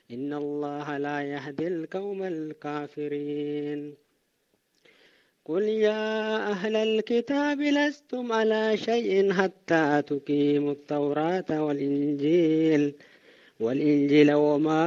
إن الله لا يهدي القوم الكافرين قل يا أهل الكتاب لستم على شيء حتى تقيموا التوراة والإنجيل والإنجيل وما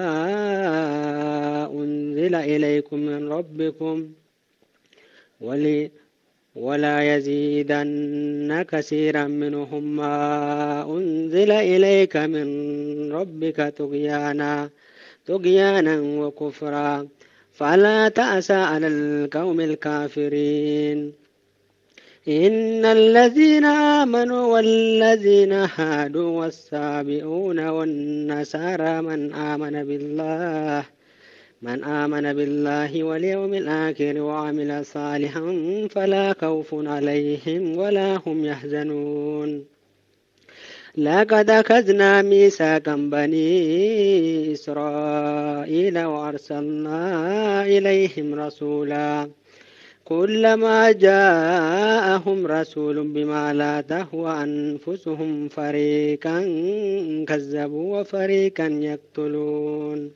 أنزل إليكم من ربكم ولي ولا يزيدن كثيرا منهم ما أنزل إليك من ربك طغيانا طغيانا وكفرا فلا تأس على القوم الكافرين إن الذين آمنوا والذين هادوا والسابئون والنصارى من آمن بالله من آمن بالله واليوم الآخر وعمل صالحا فلا خوف عليهم ولا هم يحزنون لقد أخذنا ميثاقا بني إسرائيل وأرسلنا إليهم رسولا كلما جاءهم رسول بما لا تهوى أنفسهم فريقا كذبوا وفريقا يقتلون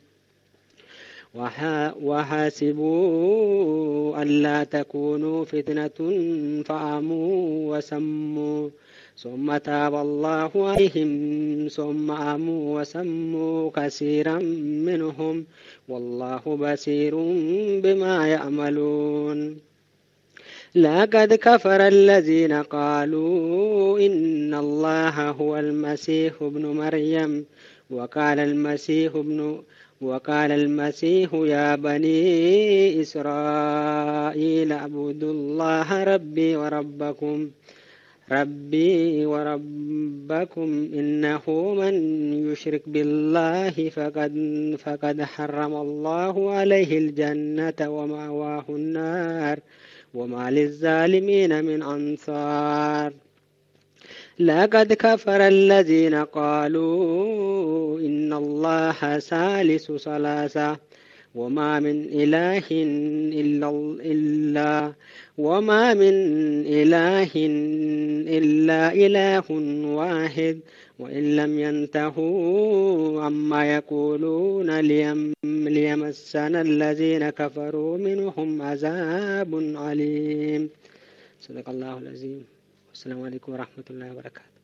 وحاسبوا ألا تكونوا فتنة فآموا وسموا ثم تاب الله عليهم ثم آموا وسموا كثيرا منهم والله بصير بما يعملون لقد كفر الذين قالوا إن الله هو المسيح ابن مريم وقال المسيح ابن وقال المسيح يا بني إسرائيل اعبدوا الله ربي وربكم ربي وربكم إنه من يشرك بالله فقد فقد حرم الله عليه الجنة ومأواه النار وما للظالمين من أنصار لقد كفر الذين قالوا إن الله ثالث ثلاثة وما من إله إلا, إلا وما من إله إلا إله واحد وإن لم ينتهوا عما يقولون ليم ليمسنا الذين كفروا منهم عذاب عليم صدق الله العظيم والسلام عليكم ورحمة الله وبركاته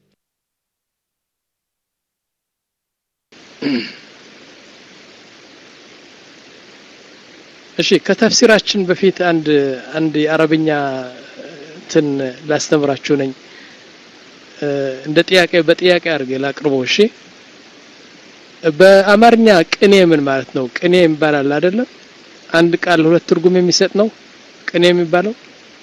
እሺ ከተፍሲራችን በፊት አንድ አንድ የአረብኛ እንትን ላስተምራችሁ ነኝ እንደ ጥያቄ በጥያቄ አድርጌ ላቅርበው እሺ በአማርኛ ቅኔ ምን ማለት ነው ቅኔ ይባላል አይደለም አንድ ቃል ሁለት ትርጉም የሚሰጥ ነው ቅኔ የሚባለው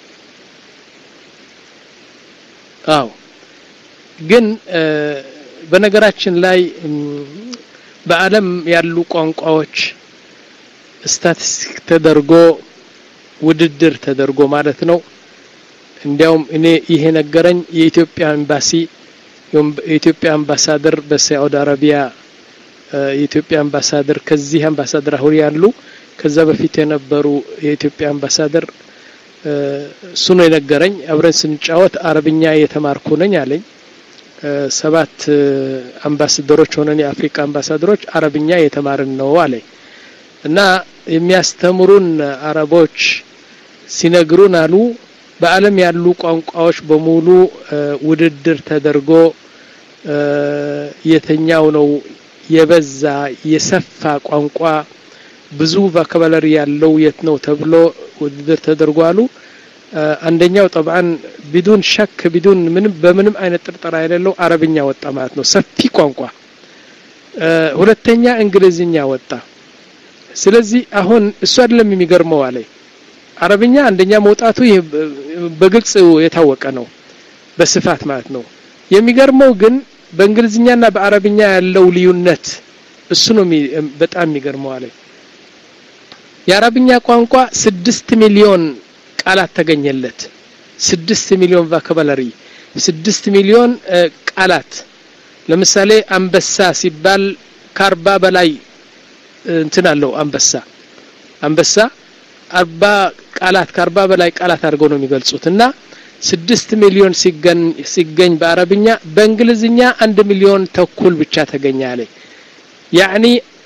አው ግን በነገራችን ላይ በአለም ያሉ ቋንቋዎች ስታቲስቲክ ተደርጎ ውድድር ተደርጎ ማለት ነው እንዲያውም እኔ ይሄ ነገረኝ የኢትዮጵያ ኤምባሲ የኢትዮጵያ አምባሳደር በሳዑዲ አረቢያ የኢትዮጵያ አምባሳደር ከዚህ አምባሳደር አሁን ያሉ ከዛ በፊት የነበሩ የኢትዮጵያ አምባሳደር እሱ ነው የነገረኝ አብረን ስንጫወት አረብኛ የተማርኩ ነኝ አለኝ ሰባት አምባሳደሮች ሆነን የአፍሪካ አምባሳደሮች አረብኛ የተማርን ነው አለኝ እና የሚያስተምሩን አረቦች ሲነግሩን አሉ በአለም ያሉ ቋንቋዎች በሙሉ ውድድር ተደርጎ የተኛው ነው የበዛ የሰፋ ቋንቋ ብዙ ቫካባለሪ ያለው የት ነው ተብሎ ውድድር ተደርጎ አሉ አንደኛው ጠብዓን ቢዱን ሸክ ቢዱን ምንም በምንም አይነት ጥርጠራ የሌለው አረብኛ ወጣ ማለት ነው ሰፊ ቋንቋ ሁለተኛ እንግሊዝኛ ወጣ ስለዚህ አሁን እሱ አይደለም የሚገርመው አለ አረብኛ አንደኛ መውጣቱ በግልጽ የታወቀ ነው በስፋት ማለት ነው የሚገርመው ግን በእንግሊዝኛና በአረብኛ ያለው ልዩነት እሱ ነው በጣም የሚገርመው አለ የአረብኛ ቋንቋ ስድስት ሚሊዮን ቃላት ተገኘለት ስድስት ሚሊዮን ቫካባለሪ ስድስት ሚሊዮን ቃላት ለምሳሌ አንበሳ ሲባል ከአርባ በላይ እንትን አለው አንበሳ አንበሳ አርባ ቃላት ከአርባ በላይ ቃላት አድርገው ነው የሚገልጹት እና ስድስት ሚሊዮን ሲገኝ በአረብኛ በእንግሊዝኛ አንድ ሚሊዮን ተኩል ብቻ ተገኘ አለ ያኒ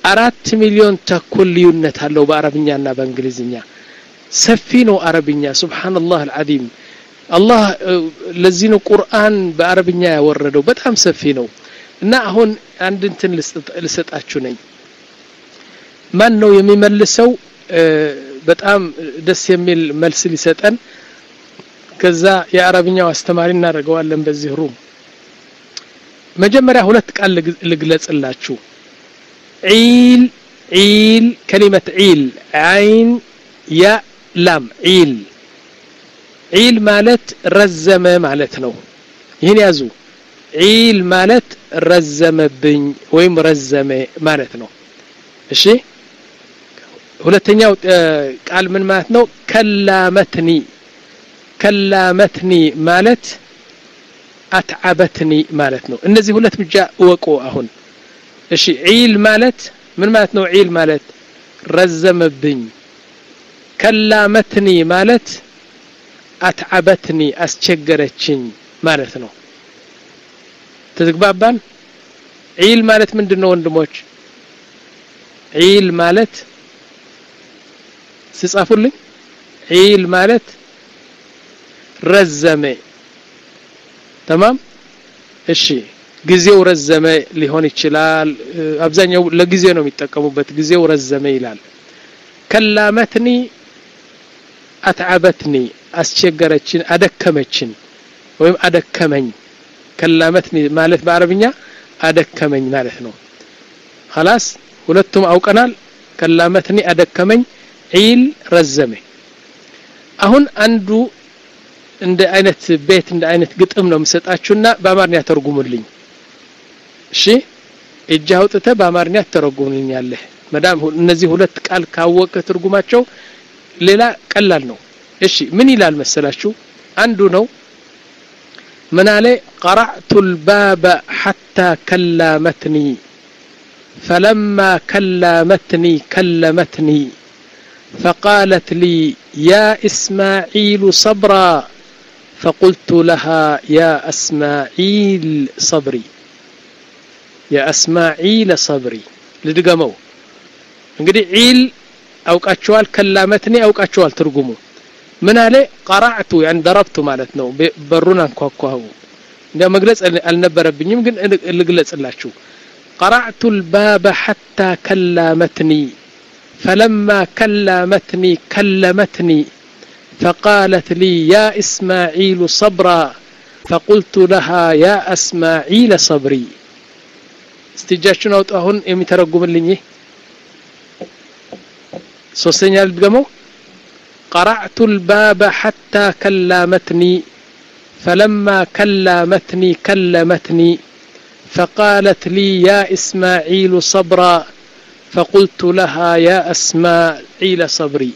አራት ሚሊዮን ተኩል ልዩነት አለው በአረብኛና በእንግሊዝኛ ሰፊ ነው አረብኛ ሱብሓነላህ አልዓዚም አላህ ለዚህ ነው ቁርአን በአረብኛ ያወረደው በጣም ሰፊ ነው እና አሁን አንድ እንትን ልሰጣችሁ ነኝ ማን ነው የሚመልሰው በጣም ደስ የሚል መልስ ሊሰጠን ከዛ የአረብኛው አስተማሪ እናደርገዋለን በዚህ ሩም መጀመሪያ ሁለት ቃል ልግለጽላችሁ ዒል ዒል ከሊመት ዒል አይን ያ ላም ዒል ዒል ማለት ረዘመ ማለት ነው ይህን ያዙ ዒል ማለት ረዘመብኝ ወይም ረዘመ ማለት ነው እሺ ሁለተኛው ቃል ምን ማለት ነው ከላመትኒ ከላመትኒ ማለት አትዓበትኒ ማለት ነው እነዚህ ሁለት ብቻ እወቁ አሁን እሺ ዒል ማለት ምን ማለት ነው ዒል ማለት ረዘመብኝ ከላመትኒ ማለት አትዓበትኒ አስቸገረችኝ ማለት ነው ተግባባን ዒል ማለት ምንድን ነው ወንድሞች ዒል ማለት ስጻፉልኝ ዒል ማለት ረዘመ ተማም እሺ ጊዜው ረዘመ ሊሆን ይችላል አብዛኛው ለጊዜ ነው የሚጠቀሙበት ጊዜው ረዘመ ይላል ከላመትኒ አትዓበትኒ አስቸገረችን አደከመችን ወይም አደከመኝ ከላመትኒ ማለት በአረብኛ አደከመኝ ማለት ነው خلاص ሁለቱም አውቀናል ከላመትኒ አደከመኝ ዒል ረዘመ አሁን አንዱ እንደ አይነት ቤት እንደ አይነት ግጥም ነው የምሰጣችሁና በአማርኛ ተርጉሙልኝ እሺ እጅ አውጥተ በአማርኛ ተረጉምልኛለህ መዳም እነዚህ ሁለት ቃል ካወቀ ትርጉማቸው ሌላ ቀላል ነው እሺ ምን ይላል መሰላችሁ አንዱ ነው ምን አለ ቀረዕቱ ልባበ ሐታ ከላመትኒ فلما كلمتني كلمتني فقالت لي يا إسماعيل صبرا فقلت لها يا أسماعيل صبري يا أسماعيل صبري لدقمو እንግዲህ ዒል አውቃቸዋል ከላመትኒ አውቃቸዋል ትርጉሙ ምን አለ ቀራዕቱ ያን ደረብቱ ማለት ነው በሩን አንኳኳሁ እንደ መግለጽ አልነበረብኝም ግን ልግለጽላችሁ قرعت الباب حتى كلمتني فلما كلمتني كلمتني فقالت لي يا إسماعيل صبرا فقلت لها يا أسماعيل صبري استجاشنا وطهن يمترقم لني سوسينيا الدقمو قرعت الباب حتى كلمتني فلما كلمتني كلمتني فقالت لي يا إسماعيل صبرا فقلت لها يا أسماعيل صبري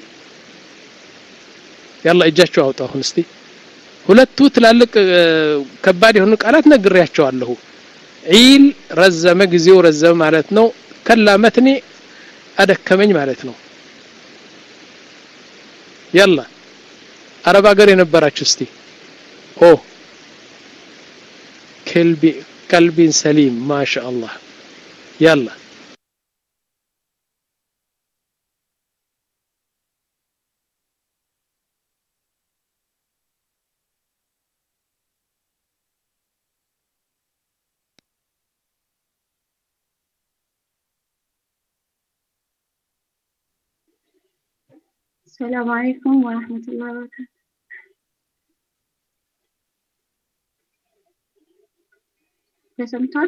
يلا እጃችሁ አውጡ አሁን እስቲ ሁለቱ ትላልቅ ከባድ የሆኑ ቃላት ነግሬያቸዋለሁ ዒል ረዘመ ጊዜው ረዘመ ማለት ነው ከላመትኒ አደከመኝ ማለት ነው يلا አረብ ሀገር የነበራችሁ እስቲ ኦ كلب قلب سليم ما شاء الله يلا السلام عليكم ورحمة الله وبركاته ተሰምቷል?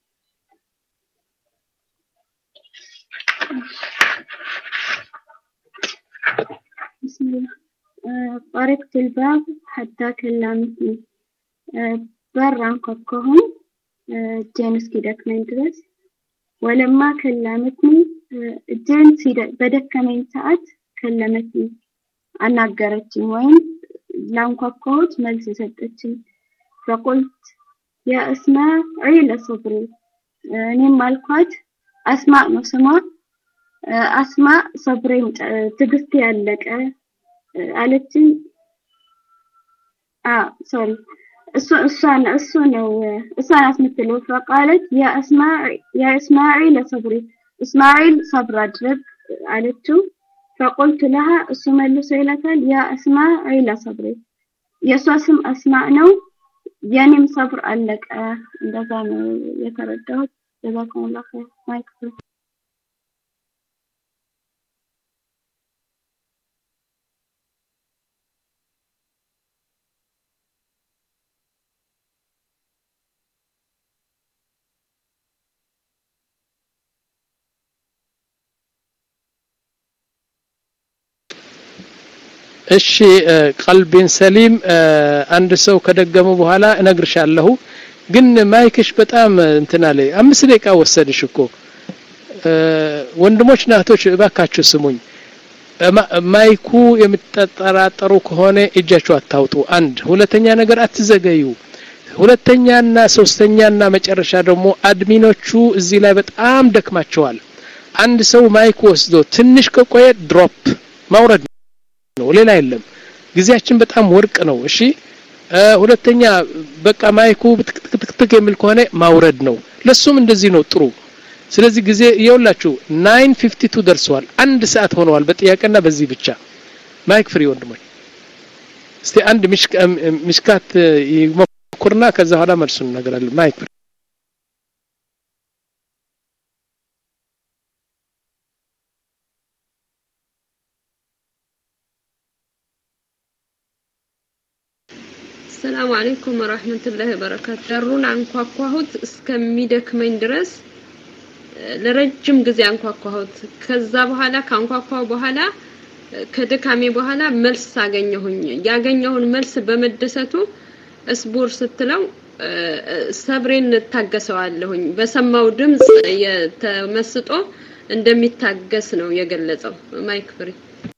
ጠረቅት ልባብ ሐታ ከላምትኒ በር አንኳኳሁኝ እጄን እስኪደክመኝ ድረስ ወለማ ከላመትኒ እጄን በደከመኝ ሰዓት ከለመትኒ አናገረችኝ ወይም ላንኳኳሁት መልስ ሰጠችኝ ፈቁልት የእስማዒል ሶብሪ እኔም አልኳት አስማዕ ነው ስሟ አስማዕ ሰብሬም ትግስት ያለቀ አለችኝ ሶሪ እሱ እሷን እሱ ነው እሷን አስምትለው ፈቃለት የእስማዒል ሰብሪ እስማኤል ሰብር አድርግ አለችው። ፈቁልቱ ለሃ እሱ መልሶ ይላታል ያ አስማ ዒላ ሰብሪ የእሷ ስም አስማዕ ነው የኔም ሰብር አለቀ። እንደዛ ነው የተረዳሁት። ጀዛኩሙላሁ ኸይር ማይክ ፍሪ እሺ ቀልቢን ሰሊም አንድ ሰው ከደገሙ በኋላ እነግርሻለሁ ግን ማይክሽ በጣም እንትና ላይ አምስት ደቂቃ ወሰድሽ እኮ ወንድሞች ናቶች እባካችሁ ስሙኝ ማይኩ የምትጠራጠሩ ከሆነ እጃችሁ አታውጡ አንድ ሁለተኛ ነገር አትዘገዩ ሁለተኛና ሶስተኛና መጨረሻ ደግሞ አድሚኖቹ እዚህ ላይ በጣም ደክማቸዋል አንድ ሰው ማይክ ወስዶ ትንሽ ከቆየ ድሮፕ ማውረድ ነው ሌላ የለም ጊዜያችን በጣም ወርቅ ነው እሺ ሁለተኛ በቃ ማይኩ ትክትክ የሚል ከሆነ ማውረድ ነው ለሱም እንደዚህ ነው ጥሩ ስለዚህ ጊዜ የውላችሁ 952 ደርሰዋል አንድ ሰዓት ሆነዋል በጥያቄና በዚህ ብቻ ማይክ ፍሪ ወንድሞች እስቲ አንድ ሚሽካት ይሞክርና ከዛ በኋላ መልሱን እነግራለን ማይክ ፍሪ ሰላም አለይኩም ወራህመቱላሂ ወበረካቱ። በሩን አንኳኳሁት እስከሚደክመኝ ድረስ ለረጅም ጊዜ አንኳኳሁት። ከዛ በኋላ ካንኳኳው በኋላ ከድካሜ በኋላ መልስ አገኘሁኝ። ያገኘውን መልስ በመደሰቱ እስቡር ስትለው ሰብሬን እታገሰዋለሁኝ። በሰማው ድምፅ የተመስጦ እንደሚታገስ ነው የገለጸው። ማይክ ፍሪ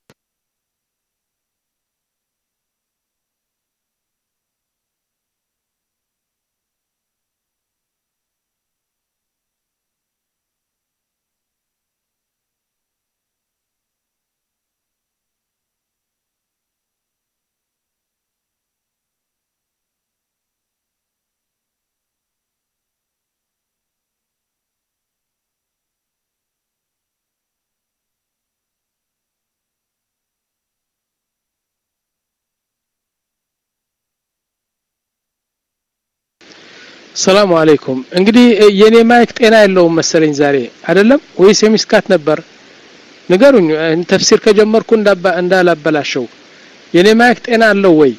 ሰላሙ አለይኩም እንግዲህ የኔ ማይክ ጤና የለውም መሰለኝ ዛሬ አይደለም ወይስ የሚስካት ነበር ንገሩኝ ተፍሲር ከጀመርኩ እንዳላበላሸው የኔ ማይክ ጤና አለው ወይ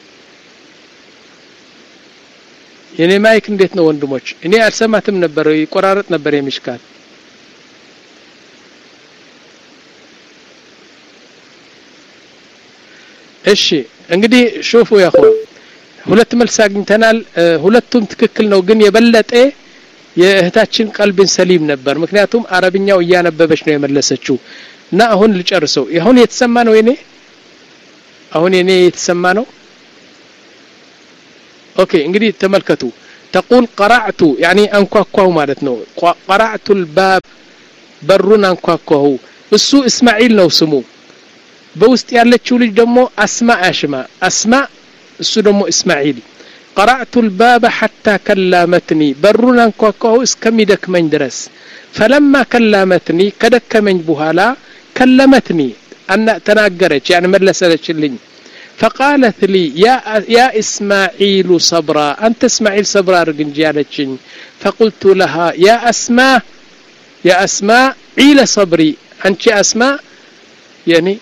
የኔ ማይክ እንዴት ነው ወንድሞች እኔ አልሰማትም ነበር ይቆራረጥ ነበር የሚሽካት እሺ እንግዲህ ሹፉ ያኹ ሁለት መልስ አግኝተናል ሁለቱም ትክክል ነው ግን የበለጠ የእህታችን ቀልብን ሰሊም ነበር ምክንያቱም አረብኛው እያነበበች ነው የመለሰችው እና አሁን ልጨርሰው አሁን የተሰማ ነው የኔ አሁን የኔ የተሰማ ነው ኦኬ እንግዲህ ተመልከቱ ተቁል ቀራዕቱ ያኒ አንኳኳሁ ማለት ነው ቀራዕቱ ልባብ በሩን አንኳኳሁ እሱ እስማዒል ነው ስሙ በውስጥ ያለችው ልጅ ደግሞ አስማ አሽማ አስማ እሱ ደግሞ እስማዒል ቀራዕቱ ልባበ ሐታ ከላመትኒ በሩን አንኳኳሁ እስከሚደክመኝ ድረስ ፈለማ ከላመትኒ ከደከመኝ በኋላ ከለመትኒ ተናገረች ያን መለሰለችልኝ فقالت لي يا يا اسماعيل صبرا انت اسماعيل صبرا رجنجي فقلت لها يا اسماء يا اسماء عيل صبري انت اسماء يعني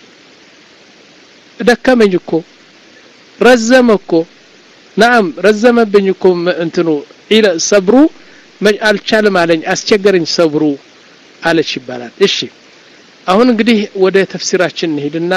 ደከመኝ እኮ ረዘመ እኮ ናም ረዘመብኝ እኮ እንትኑ ሰብሩ አልቻልም አለኝ አስቸገረኝ ሰብሩ አለች ይባላል እሺ አሁን እንግዲህ ወደ ተፍሲራችን እንሂድና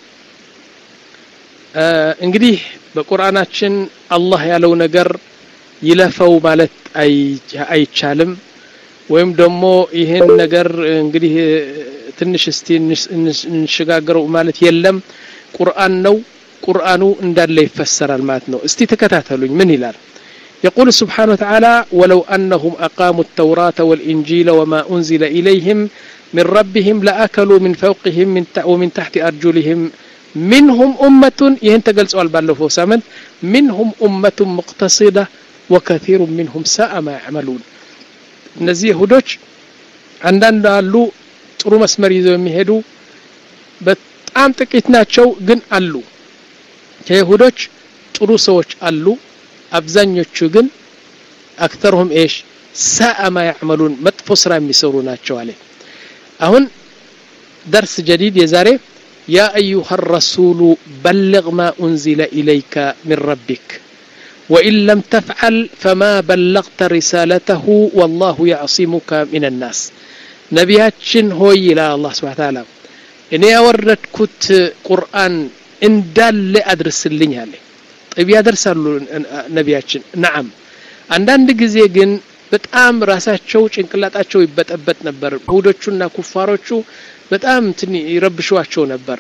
እንግዲህ በቁርአናችን አላህ ያለው ነገር ይለፈው ማለት አይቻልም ወይም ደግሞ ይህን ነገር እንግዲህ ትንሽ እስቲ እንሸጋገረው ማለት የለም ቁርአን ነው ቁርአኑ እንዳለ ይፈሰራል ማለት ነው እስቲ ተከታተሉኝ ምን ይላል يقول سبحانه وتعالى ولو أنهم أقاموا التوراة والإنجيل وما أنزل إليهم من ربهم لأكلوا من فوقهم من ومن تحت أرجلهم منهم أمة يهن تقل سؤال بالله سامن منهم أمة مقتصدة وكثير منهم ساء ما يعملون እነዚህ ይሁዶች አንዳንድ አሉ ጥሩ መስመር ይዘው የሚሄዱ በጣም ጥቂት ናቸው ግን አሉ ከይሁዶች ጥሩ ሰዎች አሉ አብዛኞቹ ግን አክተርሁም ኤሽ ሳአ ማ ያዕመሉን መጥፎ ስራ የሚሰሩ ናቸው አለ አሁን درس جديد يا زاري يا أيها الرسول بلغ ما أنزل إليك من ربك وإن لم تفعل فما بلغت رسالته والله يعصمك من الناس نبياتشن هو إلى الله سبحانه وتعالى إني أورد كت قرآن إن دال أدرس اللي هالي طيب يا درس نبياتشن نعم አንዳንድ ጊዜ ግን በጣም ራሳቸው ጭንቅላጣቸው ይበጠበጥ ነበር ይሁዶቹና ኩፋሮቹ በጣም እንትን ይረብሿቸው ነበር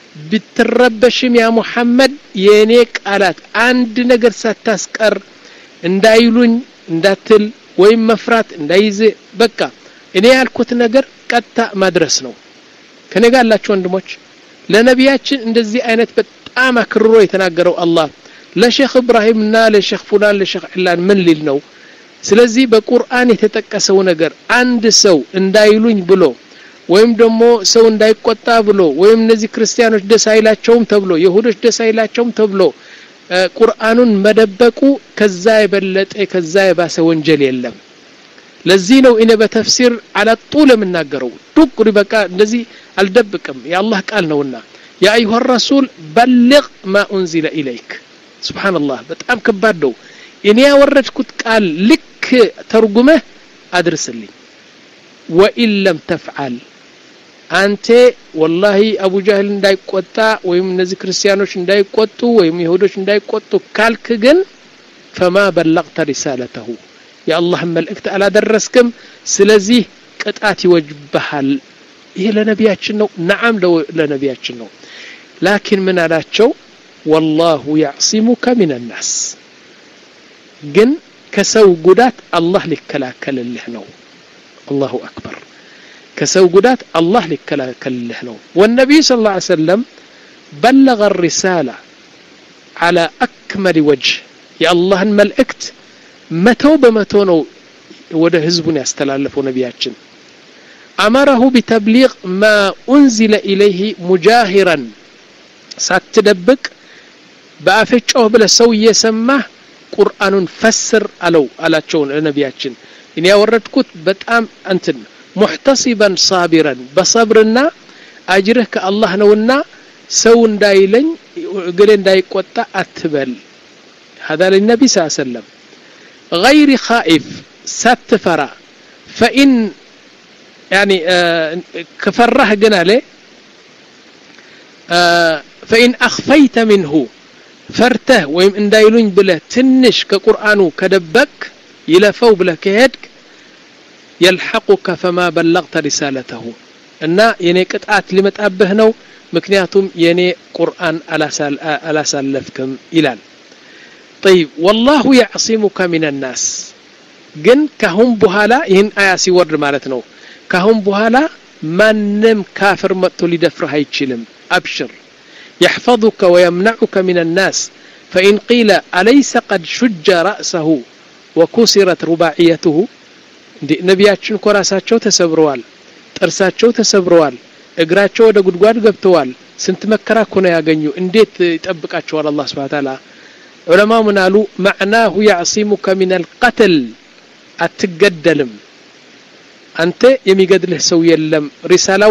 ብትረበሽም ያ ሙሐመድ የእኔ ቃላት አንድ ነገር ሳታስቀር እንዳይሉኝ እንዳትል ወይም መፍራት እንዳይዝ በቃ እኔ ያልኩት ነገር ቀጥታ ማድረስ ነው ከኔ ጋር ያላችሁ ወንድሞች ለነቢያችን እንደዚህ አይነት በጣም አክርሮ የተናገረው አላህ ለሼክ እብራሂምና ለሼክ ፉላን ለሼክ ዕላን ምን ሊል ነው ስለዚህ በቁርአን የተጠቀሰው ነገር አንድ ሰው እንዳይሉኝ ብሎ ወይም ደግሞ ሰው እንዳይቆጣ ብሎ ወይም እነዚህ ክርስቲያኖች ደስ አይላቸውም ተብሎ የሁዶች ደስ አይላቸውም ተብሎ ቁርአኑን መደበቁ ከዛ የበለጠ ከዛ የባሰ ወንጀል የለም ለዚህ ነው እኔ በተፍሲር አላጡል የምናገረው ዱቅ በቃ እንደዚህ አልደብቅም የአላህ ቃል ነውና ያ አዩሃ ረሱል በልግ ማ ኡንዚለ ኢለይክ ስብሓንላህ በጣም ከባድ ነው እኔ ያወረድኩት ቃል ልክ ተርጉመህ አድርስልኝ ወኢን ለም ተፍዓል አንተ ወላሂ አቡ ጃህል እንዳይቆጣ ወይም እነዚህ ክርስቲያኖች እንዳይቆጡ ወይም ይሁዶች እንዳይቆጡ ካልክ ግን ፈማ በለቅተ ሪሳለተሁ የአላህን መልእክት አላደረስክም ስለዚህ ቅጣት ይወጅብሃል ይሄ ለነቢያችን ነው ነዓም ለነቢያችን ነው ላኪን ምን አላቸው ወላሁ ያዕሲሙከ ምን ናስ ግን ከሰው ጉዳት አላህ ሊከላከልልህ ነው አላሁ አክበር ከሰው ጉዳት አላህ ሊከላከልልህ ነው ወነቢዩ ስ ላ ሰለም በለغ الرسالة على أكمل وجه የአላህን መልእክት መቶ በመቶ ነው ወደ ህዝቡን ያስተላለፈው ነቢያችን አመረሁ ቢተብሊغ ማ ኡንዚለ ኢለይህ ሙጃሂረን ሳትደብቅ በአፍጮህ ብለ ሰው እየሰማህ ቁርአኑን ፈስር አለው አላቸው ነቢያችን እኔ ያወረድኩት በጣም እንትን ሙሕተሲበን ሳቢረን በሰብርና አጅርህ ከአላህ ነውና ሰው እንዳይለኝ እግሌ እንዳይቆጣ አትበል هذا للنبي صلى الله عليه وسلم غير خائف ساتفرا فإن يعني آه كفره قنا له آه فإن أخفيت منه فرته ويم اندايلون بله تنش كقرآن كدبك يلفو بله كهدك يلحقك فما بلغت رسالته እና የኔ ቅጣት ሊመጣብህ ነው ምክንያቱም የኔ ቁርአን አላሳለፍክም ይላል طيب والله يعصمك من الناس ግን ካሁን በኋላ ይህን አያ ሲወርድ ማለት ነው ካሁን በኋላ ማንም ካፍር መጥቶ ሊደፍርህ አይችልም አብሽር يحفظك ويمنعك من الناس فإن قيل أليس قد شج رأسه وكسرت رباعيته ነቢያችን እኮ ራሳቸው ተሰብረዋል ጥርሳቸው ተሰብረዋል እግራቸው ወደ ጉድጓድ ገብተዋል ስንት መከራ እኮ ነው ያገኙ እንዴት ይጠብቃቸዋል አላህ ስብሓ ታላ ዑለማ ምን አሉ ማዕናሁ ያዕሲሙከ ምን አልቀትል አትገደልም አንተ የሚገድልህ ሰው የለም ሪሳላው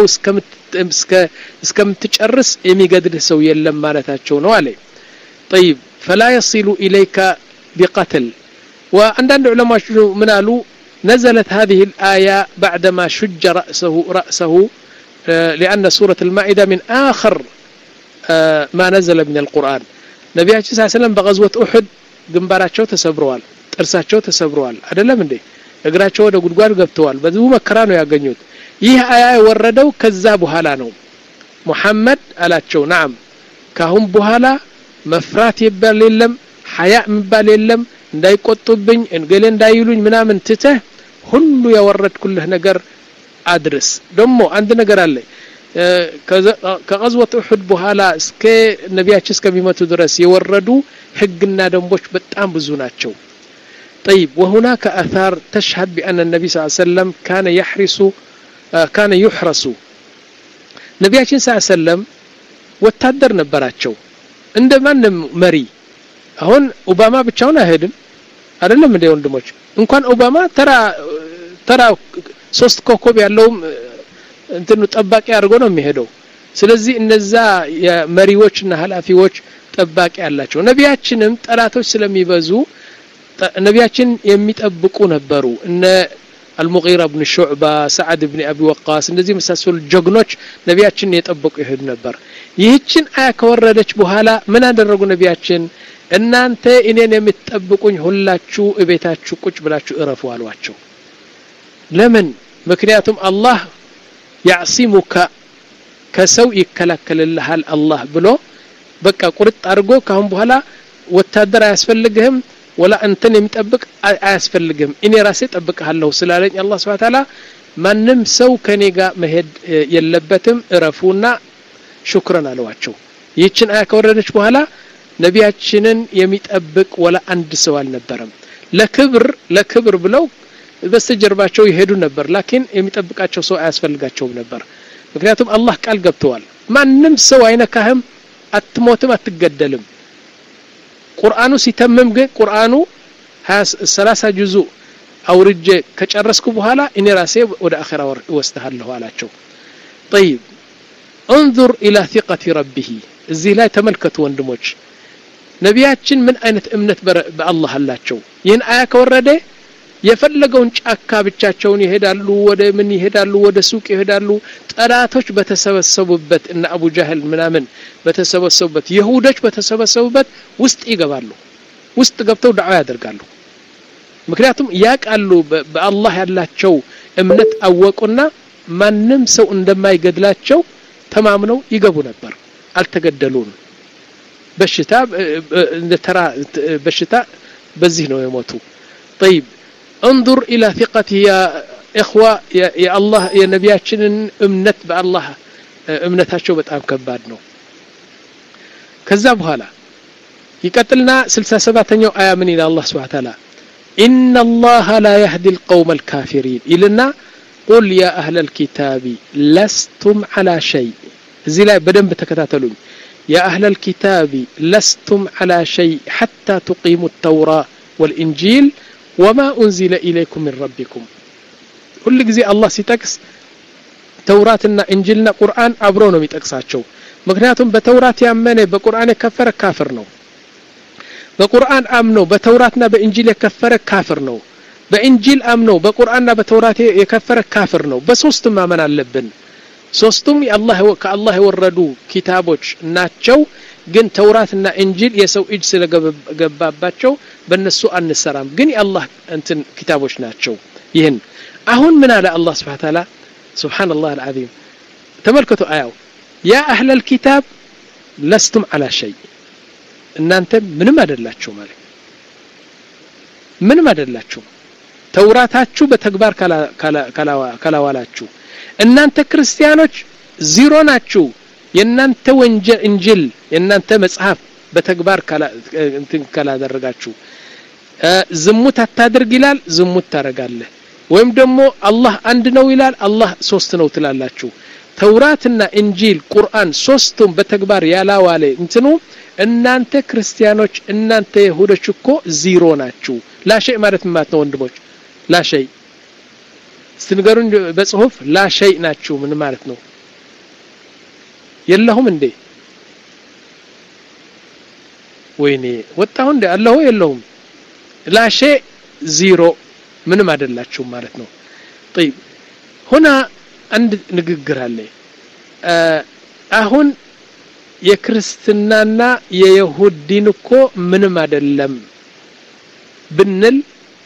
እስከምትጨርስ የሚገድልህ ሰው የለም ማለታቸው ነው አለ طيب فلا يصل إليك بقتل وعندنا علماء من قالوا نزلت هذه الآية بعدما شج رأسه رأسه لأن سورة المائدة من آخر ما نزل من القرآن ነቢያችን ስ ሰለም በቀዝወት ኡሑድ ግንባራቸው ተሰብረዋል ጥርሳቸው ተሰብረዋል አደለም እንዴ እግራቸው ወደ ጉድጓድ ገብተዋል በዚሁ መከራ ነው ያገኙት ይህ አያ የወረደው ከዛ በኋላ ነው ሙሐመድ አላቸው ናም ካሁን በኋላ መፍራት ይባል የለም ሀያ የሚባል የለም እንዳይቆጡብኝ እንገሌ እንዳይሉኝ ምናምን ትተህ ሁሉ ያወረድኩልህ ነገር አድርስ ደግሞ አንድ ነገር አለ ከቀዝወት እሑድ በኋላ እስከ ነቢያችን እስከሚመቱ ድረስ የወረዱ ህግና ደንቦች በጣም ብዙ ናቸው طيب وهناك آثار تشهد بأن النبي صلى الله عليه وسلم كان يحرس كان يحرس ነቢያችን ስ ሰለም ወታደር ነበራቸው እንደ ማንም መሪ አሁን ኦባማ ብቻውን አይሄድም አይደለም እንደ ወንድሞች እንኳን ኦባማ ተራ ተራ ሶስት ኮከብ ያለውም እንትኑ ጠባቂ አድርጎ ነው የሚሄደው ስለዚህ እነዛ የመሪዎችና ኃላፊዎች ጠባቂ አላቸው ነቢያችንም ጠላቶች ስለሚበዙ ነቢያችን የሚጠብቁ ነበሩ እነ አልሙጊራ ብን ሹዕባ ሰዓድ ብን አቢ ወቃስ እንደዚህ የመሳሰሉ ጀግኖች ነቢያችን የጠበቁ ይሄዱ ነበር ይህችን አያ ከወረደች በኋላ ምን አደረጉ ነቢያችን እናንተ እኔን የምትጠብቁኝ ሁላችሁ እቤታችሁ ቁጭ ብላችሁ እረፉ አሏቸው ለምን ምክንያቱም አላህ ያዕሲሙካ ከሰው ይከላከልልሃል አላህ ብሎ በቃ ቁርጥ አድርጎ ካሁን በኋላ ወታደር አያስፈልግህም ወላ እንትን የሚጠብቅ አያስፈልግም እኔ ራሴ ጠብቅሃለሁ ስላለኝ አላህ ስብሐ ተዓላ ማንም ሰው ከኔ ጋር መሄድ የለበትም እረፉና ሹክረን አለዋቸው ይህችን አያ ከወረደች በኋላ ነቢያችንን የሚጠብቅ ወላ አንድ ሰው አልነበረም ለክብር ለክብር ብለው በስተጀርባቸው ይሄዱ ነበር ላኪን የሚጠብቃቸው ሰው አያስፈልጋቸውም ነበር ምክንያቱም አላህ ቃል ገብተዋል ማንም ሰው አይነካህም አትሞትም አትገደልም ቁርአኑ ሲተምም ግን ቁርአኑ ሰላሳ ጁዙ አውርጄ ከጨረስኩ በኋላ እኔ ራሴ ወደ አኼራ እወስድሃለሁ አላቸው ጠይብ እንظር ኢላ ثقة ረቢህ እዚህ ላይ ተመልከቱ ወንድሞች ነቢያችን ምን አይነት እምነት በአላህ አላቸው ይህን አያ ከወረደ የፈለገውን ጫካ ብቻቸውን ይሄዳሉ ወደ ምን ይሄዳሉ ወደ ሱቅ ይሄዳሉ ጠላቶች በተሰበሰቡበት እና አቡ ጃህል ምናምን በተሰበሰቡበት ይሁዶች በተሰበሰቡበት ውስጥ ይገባሉ ውስጥ ገብተው ዳዋ ያደርጋሉ ምክንያቱም ያቃሉ በአላህ ያላቸው እምነት አወቁና ማንም ሰው እንደማይገድላቸው ተማምነው ይገቡ ነበር አልተገደሉም በሽታ እንደ ተራ በሽታ በዚህ ነው የሞቱ طيب انظر الى ثقته يا اخوة يا, يا الله يا ነቢያችንን እምነት በአላህ እምነታቸው በጣም ከባድ ነው ከዛ በኋላ ይቀጥልና 67ኛው አያ ምን ይላል አላህ Subhanahu Ta'ala إن الله لا يهدي القوم الكافرين إلنا قل يا أهل الكتاب لستم على شيء زي لا بدن بتكتاتلون يا أهل الكتاب لستم على شيء حتى تقيموا التوراة والإنجيل وما أنزل إليكم من ربكم كل ጊዜ አላህ ሲጠቅስ ተውራትና እንጅልና ቁርአን አብሮ ነው የሚጠቅሳቸው ምክንያቱም በተውራት ያመነ በቁርአን የከፈረ ካፍር ነው በቁርአን አምኖ በተውራትና በእንጂል የከፈረ ካፍር ነው በእንጂል አምኖ በቁርአንና በተውራት የከፈረ ካፍር ነው በሶስቱም ማመን አለብን ሶስቱም ከአላህ የወረዱ ኪታቦች ናቸው ግን ተውራትና እንጂል የሰው እጅ ስለገባባቸው በእነሱ አንሰራም ግን የአላህ እንትን ኪታቦች ናቸው ይህን አሁን ምን አለ አላህ ስብሓን ታላ ስብሓን ላህ አልዓዚም ተመልከቱ አያው ያ አህለ ልኪታብ ለስቱም አላ ሸይ እናንተ ምንም አይደላችሁ ማለት ምንም አይደላችሁ ተውራታችሁ በተግባር ካላዋላችሁ እናንተ ክርስቲያኖች ዚሮ ናችሁ የእናንተ ወንጀል እንጅል የእናንተ መጽሐፍ በተግባር እንትን ካላደረጋችሁ ዝሙት አታድርግ ይላል ዝሙት ታረጋለህ ወይም ደግሞ አላህ አንድ ነው ይላል አላህ ሶስት ነው ትላላችሁ ተውራትና እንጂል ቁርአን ሶስቱም በተግባር ያላዋለ እንትኑ እናንተ ክርስቲያኖች እናንተ ይሁዶች እኮ ዚሮ ናችሁ ላሸይ ማለት ማለት ነው ወንድሞች ላሸይ ስትንገሩን በጽሁፍ ላሸይ ናችሁ ምን ማለት ነው የለሁም እንዴ ወይኔ ወጣሁ እንዴ አለሁ የለሁም ላሼ ዚሮ ምንም አይደላችሁም ማለት ነው طيب هنا አንድ ንግግር አለ አሁን የክርስትናና የይሁድ ዲን እኮ ምንም አይደለም ብንል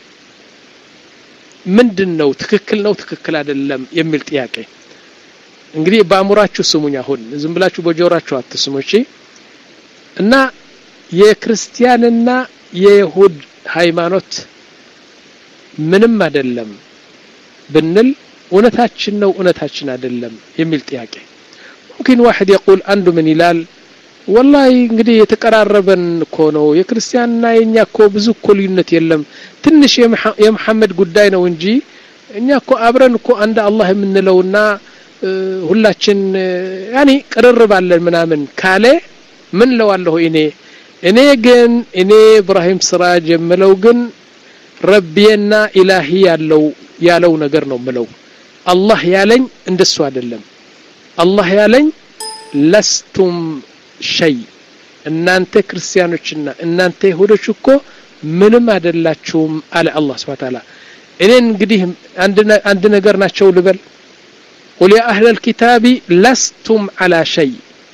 ምንድን ነው ትክክል ነው ትክክል አይደለም የሚል ጥያቄ እንግዲህ በአእምሯችሁ ስሙኝ አሁን ዝም ብላችሁ በጆራችሁ አትስሙ እሺ እና የክርስቲያንና የይሁድ ሃይማኖት ምንም አይደለም ብንል እውነታችን ነው እውነታችን አይደለም የሚል ጥያቄ ሙምኪን ዋሕድ የቁል አንዱ ምን ይላል ወላሂ እንግዲህ የተቀራረበን እኮ ነው የክርስቲያንና የእኛ እኮ ብዙ እኮ ልዩነት የለም ትንሽ የመሐመድ ጉዳይ ነው እንጂ እኛ እኮ አብረን እኮ አንድ አላህ የምንለውና ሁላችን ያኒ ቅርርብ አለን ምናምን ካለ ምን ለዋለሁ እኔ እኔ ግን እኔ ኢብራሂም ስራጅ የምለው ግን ረቢየና ኢላሂ ያለው ያለው ነገር ነው ምለው አላህ ያለኝ እንደሱ አይደለም አላህ ያለኝ ለስቱም ሸይ እናንተ ክርስቲያኖችና እናንተ ይሁዶች እኮ ምንም አይደላችሁም አለ አላህ ስብሐ ተዓላ እኔን እንግዲህ አንድ ነገር ናቸው ልበል ቁል ያ አህለል ኪታቢ ለስቱም አላ ሸይ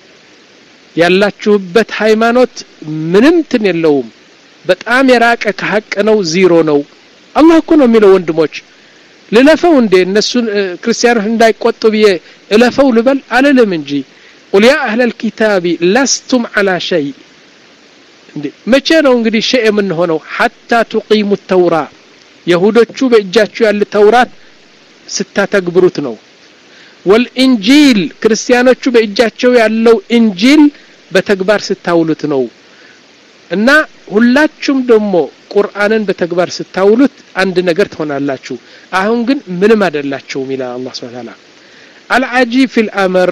ያላችሁበት ሃይማኖት ምንም ትን የለውም በጣም የራቀ ከሀቅ ነው ዚሮ ነው አላህ እኮ ነው የሚለው ወንድሞች ልለፈው እንዴ እነሱን ክርስቲያኖች እንዳይቆጡ ብዬ እለፈው ልበል አልልም እንጂ ቁል ያ አህለል ኪታቢ ለስቱም አላ ሸይ እንዴ መቼ ነው እንግዲህ ሸይ የምንሆነው ሐታ ቱቂሙ ተውራ የሁዶቹ በእጃቸው ያለ ተውራት ስታተግብሩት ነው ወልኢንጂል ክርስቲያኖቹ በእጃቸው ያለው ኢንጂል በተግባር ስታውሉት ነው እና ሁላችሁም ደግሞ ቁርአንን በተግባር ስታውሉት አንድ ነገር ትሆናላችሁ አሁን ግን ምንም አይደላችሁም ይላል አላህ ስብሐ ተዓላ አልዓጂብ ፊል አመር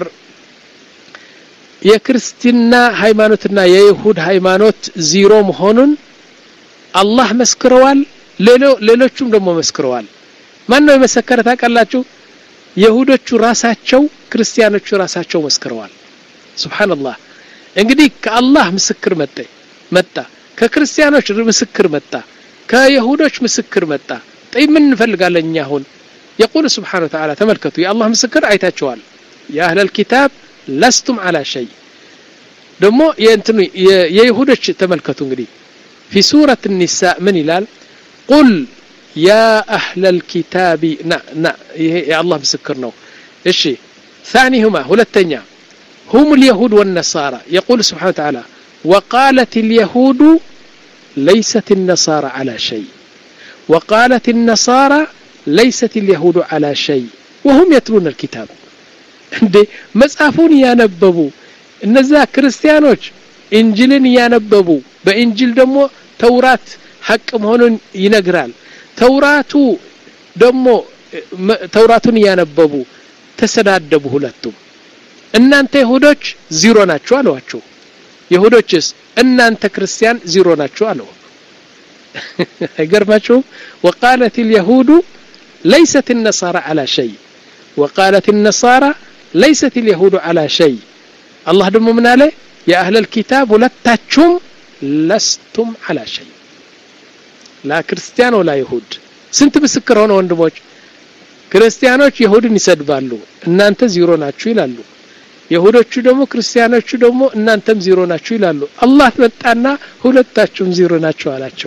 የክርስትና ሃይማኖትና የይሁድ ሃይማኖት ዚሮ መሆኑን አላህ መስክረዋል ሌሎቹም ደግሞ መስክረዋል ማን ነው የመሰከረ ታውቃላችሁ የሁዶቹ ራሳቸው ክርስቲያኖቹ ራሳቸው መስክረዋል ስብሓንላህ እንግዲህ ከአላህ ምስክር መጠ መጣ ከክርስቲያኖች ምስክር መጣ ከይሁዶች ምስክር መጣ ጠይ ምን እንፈልጋለን እኛ አሁን የቁል ስብሓን ተዓላ ተመልከቱ የአላህ ምስክር አይታቸዋል የአህለል ኪታብ ለስቱም አላ ሸይ ደግሞ የእንትኑ የይሁዶች ተመልከቱ እንግዲህ ፊ ሱረት ኒሳ ምን ይላል ቁል يا أهل الكتاب نا نا يا الله مسكرنا إيش ثانيهما هلتنيا هم اليهود والنصارى يقول سبحانه وتعالى وقالت اليهود ليست النصارى على شيء وقالت النصارى ليست اليهود على شيء وهم يتلون الكتاب እንዴ መጽሐፉን እያነበቡ እነዛ ክርስቲያኖች ኢንጅልን እያነበቡ በኢንጅል ደግሞ ተውራት ሐቅ መሆኑን ይነግራል ተውራቱ ደግሞ ተውራቱን እያነበቡ ተሰዳደቡ ሁለቱም እናንተ ይሁዶች ዚሮ ናችሁ አለዋቸው ይሁዶችስ እናንተ ክርስቲያን ዚሮ ናችሁ አለው አይገርማችሁም ወቃለት اليهود ليست النصارى على شيء وقالت النصارى ليست اليهود على شيء الله دم من عليه يا أهل الكتاب ሁለታችሁም لستم على شيء ላ ክርስቲያን ወላ ይሁድ ስንት ምስክር ሆነ ወንድሞች ክርስቲያኖች ይሁድን ይሰድባሉ እናንተ ዚሮ ናችሁ ይላሉ ይሁዶቹ ደግሞ ክርስቲያኖቹ ደግሞ እናንተም ዚሮ ናችሁ ይላሉ አላህ መጣና ሁለታችሁም ዚሮ ናችሁ አላቸው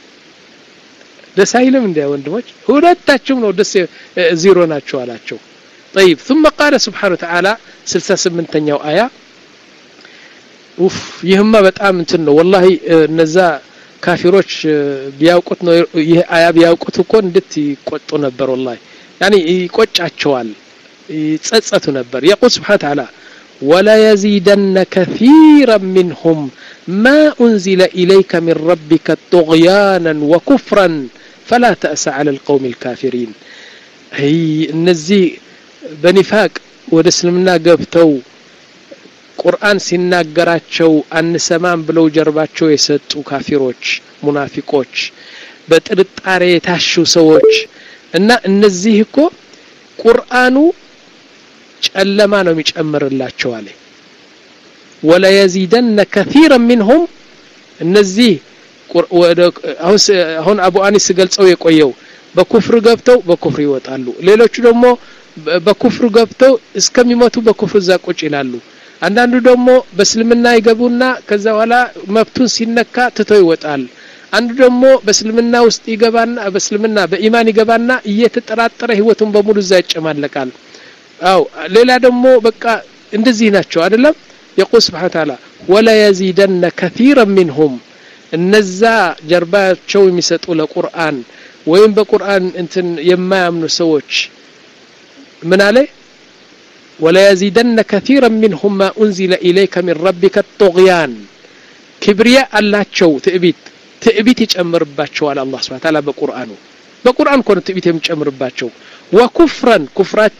ደስ አይልም እንዲያ ወንድሞች ሁለታችሁም ነው ደስ ዚሮ ናችሁ አላቸው طيب ثم قال سبحانه وتعالى 68ኛው አያ ኡፍ ይህማ በጣም እንትን ነው ወላሂ እነዛ ካፊሮች ቢያውቁት ነው ይህ አያ ቢያውቁት እኮ እንዴት ይቆጡ ነበር ወላሂ ያኒ ይቆጫቸዋል ይጸጸቱ ነበር የቁል ስብሓን ተዓላ وليزيدن كثيرا منهم ما أنزل إليك من ربك طغيانا وكفرا فلا تأس على القوم الكافرين هي النزي بنفاق ودسلمنا قبتو ቁርአን ሲናገራቸው አንሰማም ብለው ጀርባቸው የሰጡ ካፊሮች ሙናፊቆች በጥርጣሬ የታሹ ሰዎች እና እነዚህ እኮ ቁርአኑ ጨለማ ነው የሚጨምርላቸው አለ ወለየዚደነ ከثيرا منهم እነዚህ አሁን አቡ አኒስ ገልጸው የቆየው በኩፍር ገብተው በኩፍር ይወጣሉ ሌሎቹ ደግሞ በኩፍር ገብተው እስከሚሞቱ በኩፍር እዛ ቁጭ ይላሉ አንዳንዱ ደግሞ በእስልምና ይገቡና ከዛ በኋላ መብቱን ሲነካ ትቶ ይወጣል አንዱ ደግሞ በእስልምና ውስጥ ይገባና በእስልምና በኢማን ይገባና እየተጠራጠረ ህይወቱን በሙሉ እዛ ይጨማለቃል አው ሌላ ደግሞ በቃ እንደዚህ ናቸው አይደለም የቁል ስብሓን ታላ ወለየዚደነ ከثيራ ሚንሁም እነዛ ጀርባቸው የሚሰጡ ለቁርአን ወይም በቁርአን እንትን የማያምኑ ሰዎች ምን አለ وليزيدن كثيرا منهم ما أنزل إليك من ربك الطغيان كبرياء الله تشو تأبيت تأبيت يجمر باتشو على الله سبحانه وتعالى بقرآنه بقرآن كون تأبيت يجمر باتشو وكفرا كفرات شو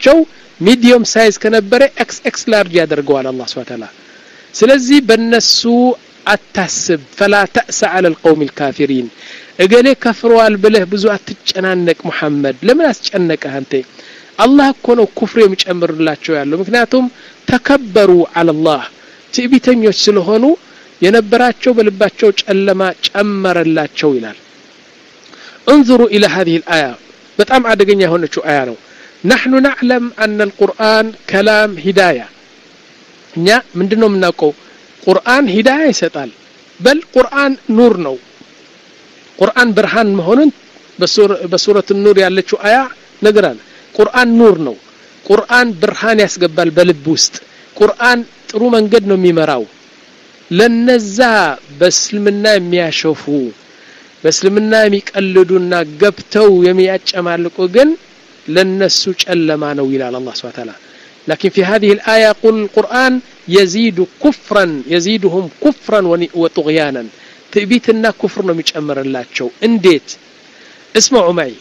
ሚዲየም ሳይዝ ከነበረ ኤክስ ኤክስ ላርጅ ያደርገዋል አላህ ስብሐ ተዓላ ስለዚህ በነሱ አታስብ ፈላ ተእሰ አለ ልቀውም ልካፊሪን እገሌ ከፍረዋል ብለህ ብዙ አትጨናነቅ ሙሐመድ ለምን አስጨነቀህ አንተ አላህ እኮ ነው ኩፍር የሚጨምርላቸው ያለው ምክንያቱም ተከበሩ አለላህ ትዕቢተኞች ስለሆኑ የነበራቸው በልባቸው ጨለማ ጨመረላቸው ይላል انظروا إلى هذه الآية በጣም አደገኛ የሆነችው አያ ነው نحن نعلم أن القرآن كلام هداية እኛ ምንድን ነው የምናውቀው ቁርአን ሂዳያ ይሰጣል በል ቁርአን ኑር ነው ቁርአን ብርሃን መሆኑን በሱረት ኑር ያለችው አያ ነገራል ቁርአን ኑር ነው ቁርአን ብርሃን ያስገባል በልብ ውስጥ ቁርአን ጥሩ መንገድ ነው የሚመራው ለነዛ በእስልምና የሚያሸፉ በእስልምና የሚቀልዱና ገብተው የሚያጨማልቁ ግን ለነሱ ጨለማ ነው ይላል አላህ ስብሐ ተዓላ لكن في هذه الآية يقول القرآن يزيد كفرا يزيدهم كفرا وطغيانا تبيتنا كفر مجمر الله شو انديت اسمعوا معي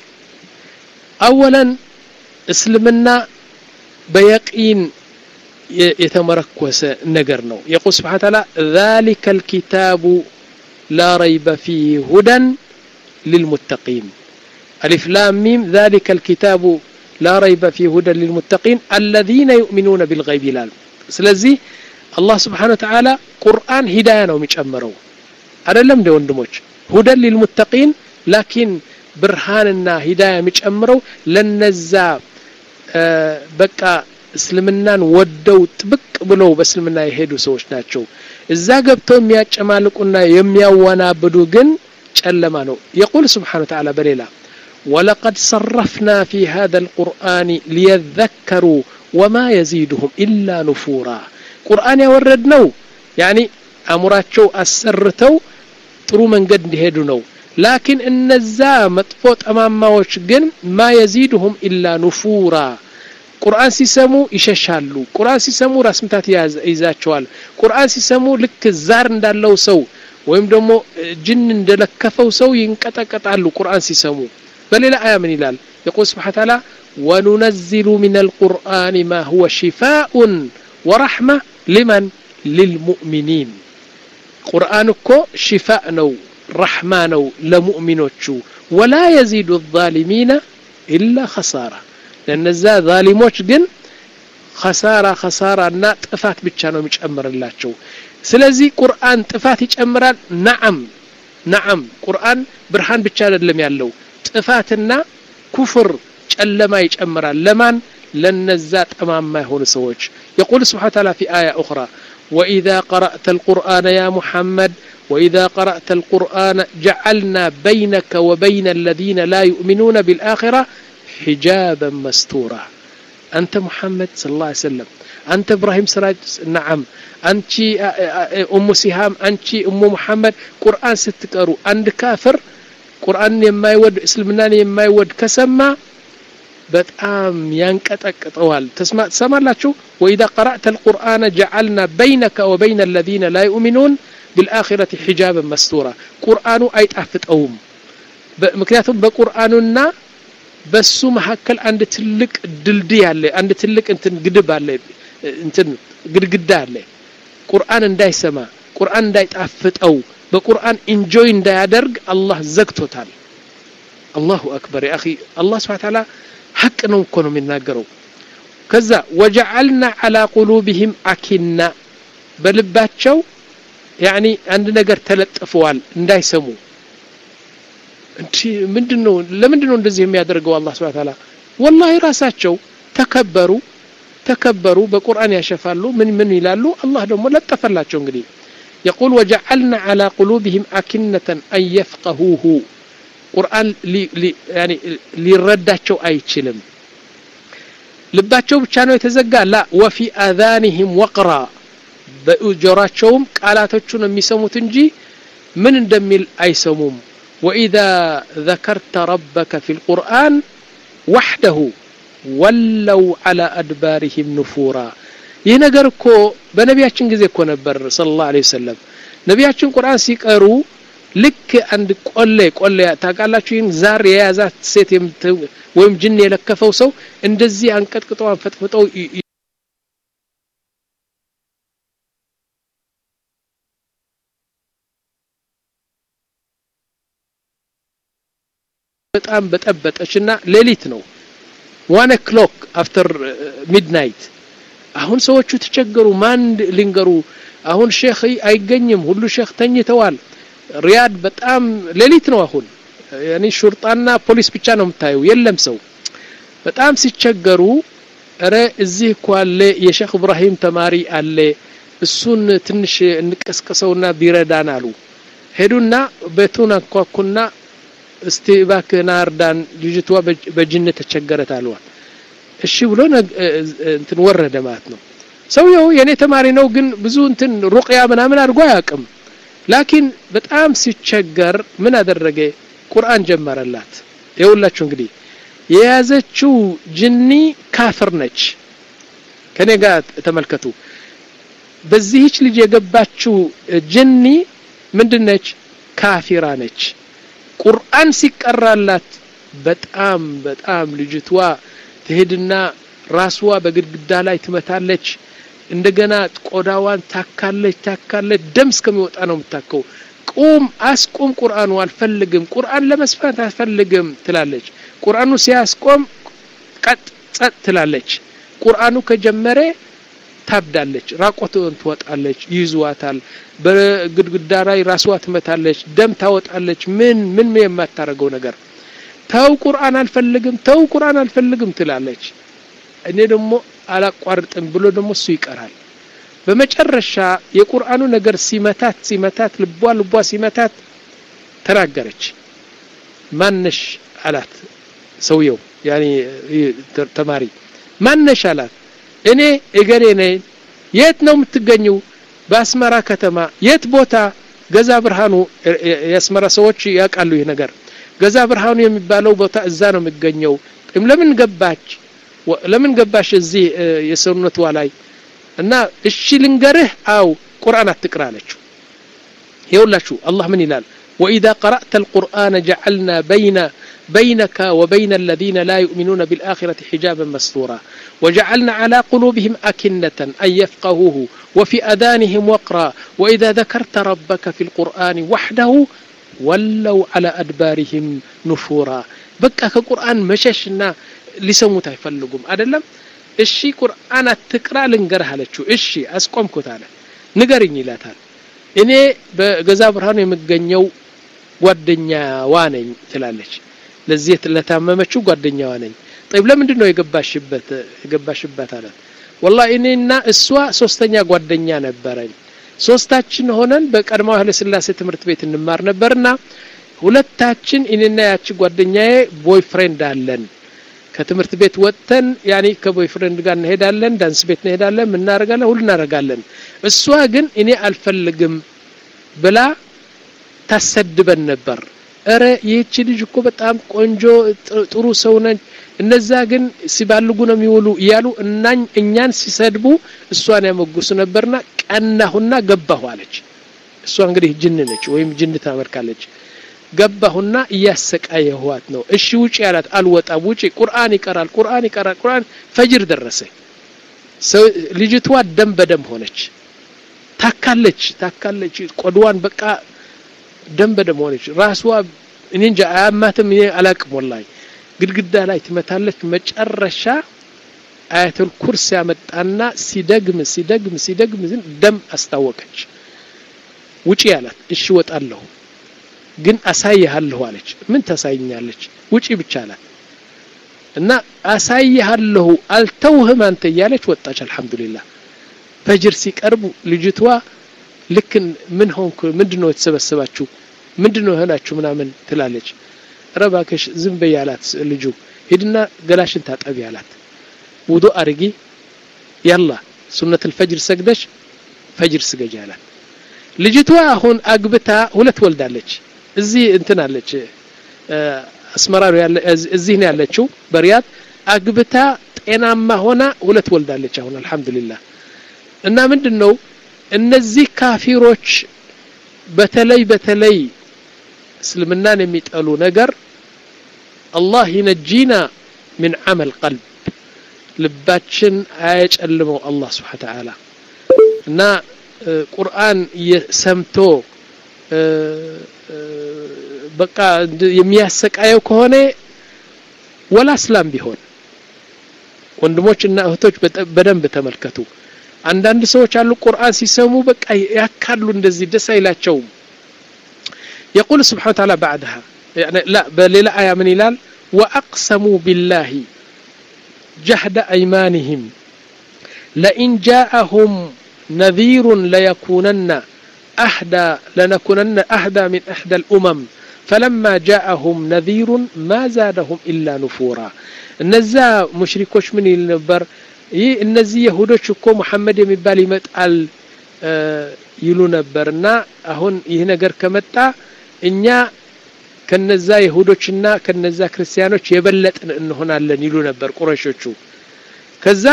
أولا اسلمنا بيقين يتمركز نقرنو يقول سبحانه وتعالى ذلك الكتاب لا ريب فيه هدى للمتقين ألف لام ميم ذلك الكتاب لا ريب فيه هدى للمتقين الذين يؤمنون بالغيب لا سلزي الله سبحانه وتعالى قرآن هداية ነው የሚጨምረው አይደለም እንደ ወንድሞች ሁደን ሊልሙተቂን ላኪን ብርሃንና ሂዳያ የሚጨምረው ለነዛ በቃ እስልምናን ወደው ጥብቅ ብለው በእስልምና የሄዱ ሰዎች ናቸው እዛ ገብተው የሚያጨማልቁና የሚያወናብዱ ግን ጨለማ ነው የቁል ስብሓን ተዓላ በሌላ ولقد صرفنا في هذا القرآن ليذكروا وما يزيدهم إلا نفورا قرآن يوردنو يعني أمراتشو أسرتو ጥሩ መንገድ እንዲሄዱ ነው ላኪን እነዛ መጥፎ ጠማማዎች ግን ማ የዚድሁም ኢላ ኑፉራ ቁርአን ሲሰሙ ይሸሻሉ ቁርአን ሲሰሙ ራስ ምታት ይዛቸዋል ቁርአን ሲሰሙ ልክ ዛር እንዳለው ሰው ወይም ደግሞ ጅን እንደለከፈው ሰው ይንቀጠቀጣሉ ቁርአን ሲሰሙ በሌላ አያ ምን ይላል የቁል ስብሓ ተዓላ ወኑነዚሉ ምን አልቁርአን ማ ሁወ ሽፋኡን ወረሕማ ሊመን ልልሙእሚኒን ቁርአን እኮ ሽፋእ ነው ረሕማ ነው ለሙእሚኖቹ ወላ የዚዱ ዛሊሚነ ኢላ ኸሳራ ለነዛ ዛሊሞች ግን ኸሳራ ኸሳራ እና ጥፋት ብቻ ነው የሚጨምርላቸው ስለዚህ ቁርአን ጥፋት ይጨምራል ነዓም ነዓም ቁርአን ብርሃን ብቻ አይደለም ያለው ጥፋትና ኩፍር ጨለማ ይጨምራል ለማን ለነዛ ጠማማ የሆኑ ሰዎች የቁል ስብሓ ተዓላ ፊ አያ ኡኽራ وإذا قرأت القرآن يا محمد وإذا قرأت القرآن جعلنا بينك وبين الذين لا يؤمنون بالآخرة حجابا مستورا أنت محمد صلى الله عليه وسلم أنت إبراهيم سراج نعم أنت أم سهام أنت أم محمد قرآن ستكروا عند كافر قرآن يما يود اسلمنا يما يود كسما በጣም ያንቀጠቅጠዋል ትሰማላችሁ ወኢዛ ቀረእተ ልቁርአነ ጀዓልና በይነከ ወበይነ አለዚነ ላ ዩእሚኑን ቢልአኺረት ሒጃብን መስቱራ ቁርአኑ አይጣፍጠውም ምክንያቱም በቁርአኑና በሱ መካከል አንድ ትልቅ ድልድይ አለ አንድ ትልቅ እንትን ግድብ አለ እንትን ግድግዳ አለ ቁርአን እንዳይሰማ ቁርአን እንዳይጣፍጠው በቁርአን ኢንጆይ እንዳያደርግ አላህ ዘግቶታል አላሁ አክበር ያ አኺ አላህ ስብሓ ተዓላ ሐቅ ነው እኮ ነው የሚናገረው ከዛ ወጀዐልና ዐላ ቁሉብህም አኪና በልባቸው ያኒ አንድ ነገር ተለጥፈዋል እንዳይሰሙ እንዲ ምንድነው ለምንድነው እንደዚህ የሚያደርገው አላህ ስብሐ ተዓላ ወላሂ ራሳቸው ተከበሩ ተከበሩ በቁርአን ያሸፋሉ ምን ምን ይላሉ አላህ ደግሞ ለጠፈላቸው እንግዲህ يقول وجعلنا على قلوبهم أكنة أن يفقهوه ቁርአን ያኒ ሊረዳቸው አይችልም ልባቸው ብቻ ነው የተዘጋ ላ ወፊ አዛኒህም ወቅራ በጆራቸውም ቃላቶቹን የሚሰሙት እንጂ ምን እንደሚል አይሰሙም ወኢዛ ذكرت ربك في القرآن وحده ወለው على أدبارهم نفورا ይህ ነገር እኮ በነቢያችን ጊዜ እኮ ነበር صلى الله عليه وسلم ነቢያችን ቁርአን ሲቀሩ ልክ አንድ ቆሌ ቆሌ ታውቃላችሁ ይህን ዛር የያዛት ሴት ወይም ጅን የለከፈው ሰው እንደዚህ አንቀጥቅጠው አንፈጥፍጠው በጣም በጠበጠች እና ሌሊት ነው ዋን ክሎክ አፍተር ሚድናይት አሁን ሰዎቹ ተቸገሩ ማን ሊንገሩ አሁን ሼክ አይገኝም ሁሉ ሼክ ተኝተዋል ሪያድ በጣም ሌሊት ነው አሁን ያኒ ሹርጣና ፖሊስ ብቻ ነው የምታየው የለም ሰው በጣም ሲቸገሩ እረ እዚህ እኮ አለ የሼክ እብራሂም ተማሪ አለ እሱን ትንሽ እንቀስቀሰውና ቢረዳን አሉ ሄዱና ቤቱን አንኳኩና እስቲ እባክህ ና እርዳን ልጅቷ በጅን ተቸገረት አለዋል እሺ ብሎ እንትን ወረደ ማለት ነው ሰውየው የኔ ተማሪ ነው ግን ብዙ እንትን ሩቅያ ምናምን አድርጎ አያውቅም ላኪን በጣም ሲቸገር ምን አደረገ ቁርአን ጀመረላት ይኸውላችሁ እንግዲህ የያዘችው ጅኒ ካፍር ነች ከኔ ጋር ተመልከቱ በዚህች ልጅ የገባችው ጅኒ ምንድነች ካፊራ ነች ቁርአን ሲቀራላት በጣም በጣም ልጅቷ ትሄድና ራስዋ በግድግዳ ላይ ትመታለች እንደገና ቆዳዋን ታካለች ታካለች ደም እስከሚወጣ ነው የምታከው ቁም አስቁም ቁርአኑ አልፈልግም ቁርአን ለመስፋት አልፈልግም ትላለች ቁርአኑ ሲያስቆም ቀጥ ጸጥ ትላለች ቁርአኑ ከጀመረ ታብዳለች ራቆትን ትወጣለች ይይዙዋታል በግድግዳ ላይ ራስዋ ትመታለች ደም ታወጣለች ምን ምን የማታረገው ነገር ተው ቁርአን አልፈልግም ተው ቁርአን አልፈልግም ትላለች እኔ ደግሞ አላቋርጥም ብሎ ደግሞ እሱ ይቀራል በመጨረሻ የቁርአኑ ነገር ሲመታት ሲመታት ልቧ ልቧ ሲመታት ተናገረች ማነሽ አላት ሰውየው ያኒ ተማሪ ማነሽ አላት እኔ እገሌ ነኝ የት ነው የምትገኘው በአስመራ ከተማ የት ቦታ ገዛ ብርሃኑ የአስመራ ሰዎች ያውቃሉ ይህ ነገር ገዛ ብርሃኑ የሚባለው ቦታ እዛ ነው የሚገኘው ለምን ገባች ለምን ገባሽ እዚህ የሰውነቷ ላይ እና እሺ ልንገርህ አው ቁርአን አትቅራ አለችው ይኸውላችሁ አላህ ምን ይላል وإذا قرأت القرآن جعلنا بين بينك وبين الذين لا يؤمنون بالآخرة حجابا مستورا وجعلنا على قلوبهم أكنة أن يفقهوه وفي أذانهم وقرا وإذا ذكرت ربك في القرآن وحده ولوا على أدبارهم نفورا بقى كقرآن مششنا ሊሰሙት አይፈልጉም አይደለም እሺ ቁርአን አትቅራ ልንገርህ አለችው እሺ አስቆምኩት አለ ንገርኝ ይላታል እኔ በገዛ ብርሃኑ የምገኘው ጓደኛዋ ነኝ ትላለች ለዚህ ለታመመችው ጓደኛዋ ነኝ ጠይብ ለምንድን ነው የገባሽበት የገባሽበት አላት ወላ እኔና እሷ ሶስተኛ ጓደኛ ነበረኝ ሶስታችን ሆነን በቀድሞው ኃይለ ስላሴ ትምህርት ቤት እንማር ነበርና ሁለታችን እኔና ያቺ ጓደኛዬ ቦይፍሬንድ አለን ከትምህርት ቤት ወጥተን ያኔ ከቦይፍሬንድ ጋር እንሄዳለን ዳንስ ቤት እንሄዳለን ምናደርጋለን ሁሉ እናደርጋለን እሷ ግን እኔ አልፈልግም ብላ ታሰድበን ነበር እረ ይህቺ ልጅ እኮ በጣም ቆንጆ ጥሩ ሰው ነች እነዛ ግን ሲባልጉ ነው የሚውሉ እያሉ እናኝ እኛን ሲሰድቡ እሷን ያመጉሱ ነበርና ቀናሁና ገባሁ አለች እሷ እንግዲህ ጅን ነች ወይም ጅን ታመልካለች ገባሁና እያሰቃየኋት ነው እሺ ውጪ ያላት አልወጣም ውጪ ቁርአን ይቀራል ቁርአን ይቀራል ቁርአን ፈጅር ደረሰ ልጅቷ ደም በደም ሆነች ታካለች ታካለች ቆድዋን በቃ ደም በደም ሆነች ራስዋ እኔ እንጃ አያማትም እኔ አላቅም ወላሂ ግድግዳ ላይ ትመታለች መጨረሻ አያተል ኩርስ ያመጣና ሲደግም ሲደግም ሲደግም ደም አስታወቀች ውጪ ያላት እሺ ወጣለሁ ግን አሳይሃለሁ አለች ምን ታሳይኛለች ውጪ ብቻ አላት እና አሳይሃለሁ አልተውህም አንተ እያለች ወጣች አልহামዱሊላህ ፈጅር ሲቀርቡ ልጅቷ ልክ ምን ሆንኩ ምንድነው የተሰበሰባችሁ ምንድነው ሆናችሁ ምናምን ትላለች ረባከሽ ዝም በይ አላት ልጁ ሂድና ገላሽን ታጠቢ አላት ውዱ አርጊ ያላ ሱነት الفجر ሰግደሽ ፈጅር ስገጂ አላት ልጅቷ አሁን አግብታ ሁለት ወልዳለች እዚህ እንትን አለች አስመራ ያለ እዚህ ነው ያለችው በሪያድ አግብታ ጤናማ ሆና ሁለት ወልዳለች አሁን አልহামዱሊላህ እና ምንድነው እነዚህ ካፊሮች በተለይ በተለይ እስልምናን የሚጠሉ ነገር አላህ ይነጂና ምን ዓመል ቀልብ ልባችን አያጨልመው አላህ ስብሓ ተዓላ እና ቁርአን ሰምቶ በቃ የሚያሰቃየው ከሆነ ወላ እስላም ቢሆን ወንድሞች እና እህቶች በደንብ ተመልከቱ አንዳንድ ሰዎች አሉ ቁርአን ሲሰሙ በቃ ያካሉ እንደዚህ ደስ አይላቸውም يقول سبحانه وتعالى بعدها يعني لا بل آية من إلال وأقسموا بالله جهد أيمانهم لئن جاءهم نذير ليكونن أهدى لنكونن أهدى من إحدى الأمم فلما جاءهم نذير ما زادهم إلا نفورا እነዛ ሙሽሪኮች ምን ይል ነበር ይህ እነዚህ የሁዶች እኮ ሙሐመድ የሚባል ይመጣል ይሉ ነበር እና አሁን ይህ ነገር ከመጣ እኛ ከነዛ ይሁዶችና ከነዛ ክርስቲያኖች የበለጥን እንሆናለን ይሉ ነበር ቁረሾቹ ከዛ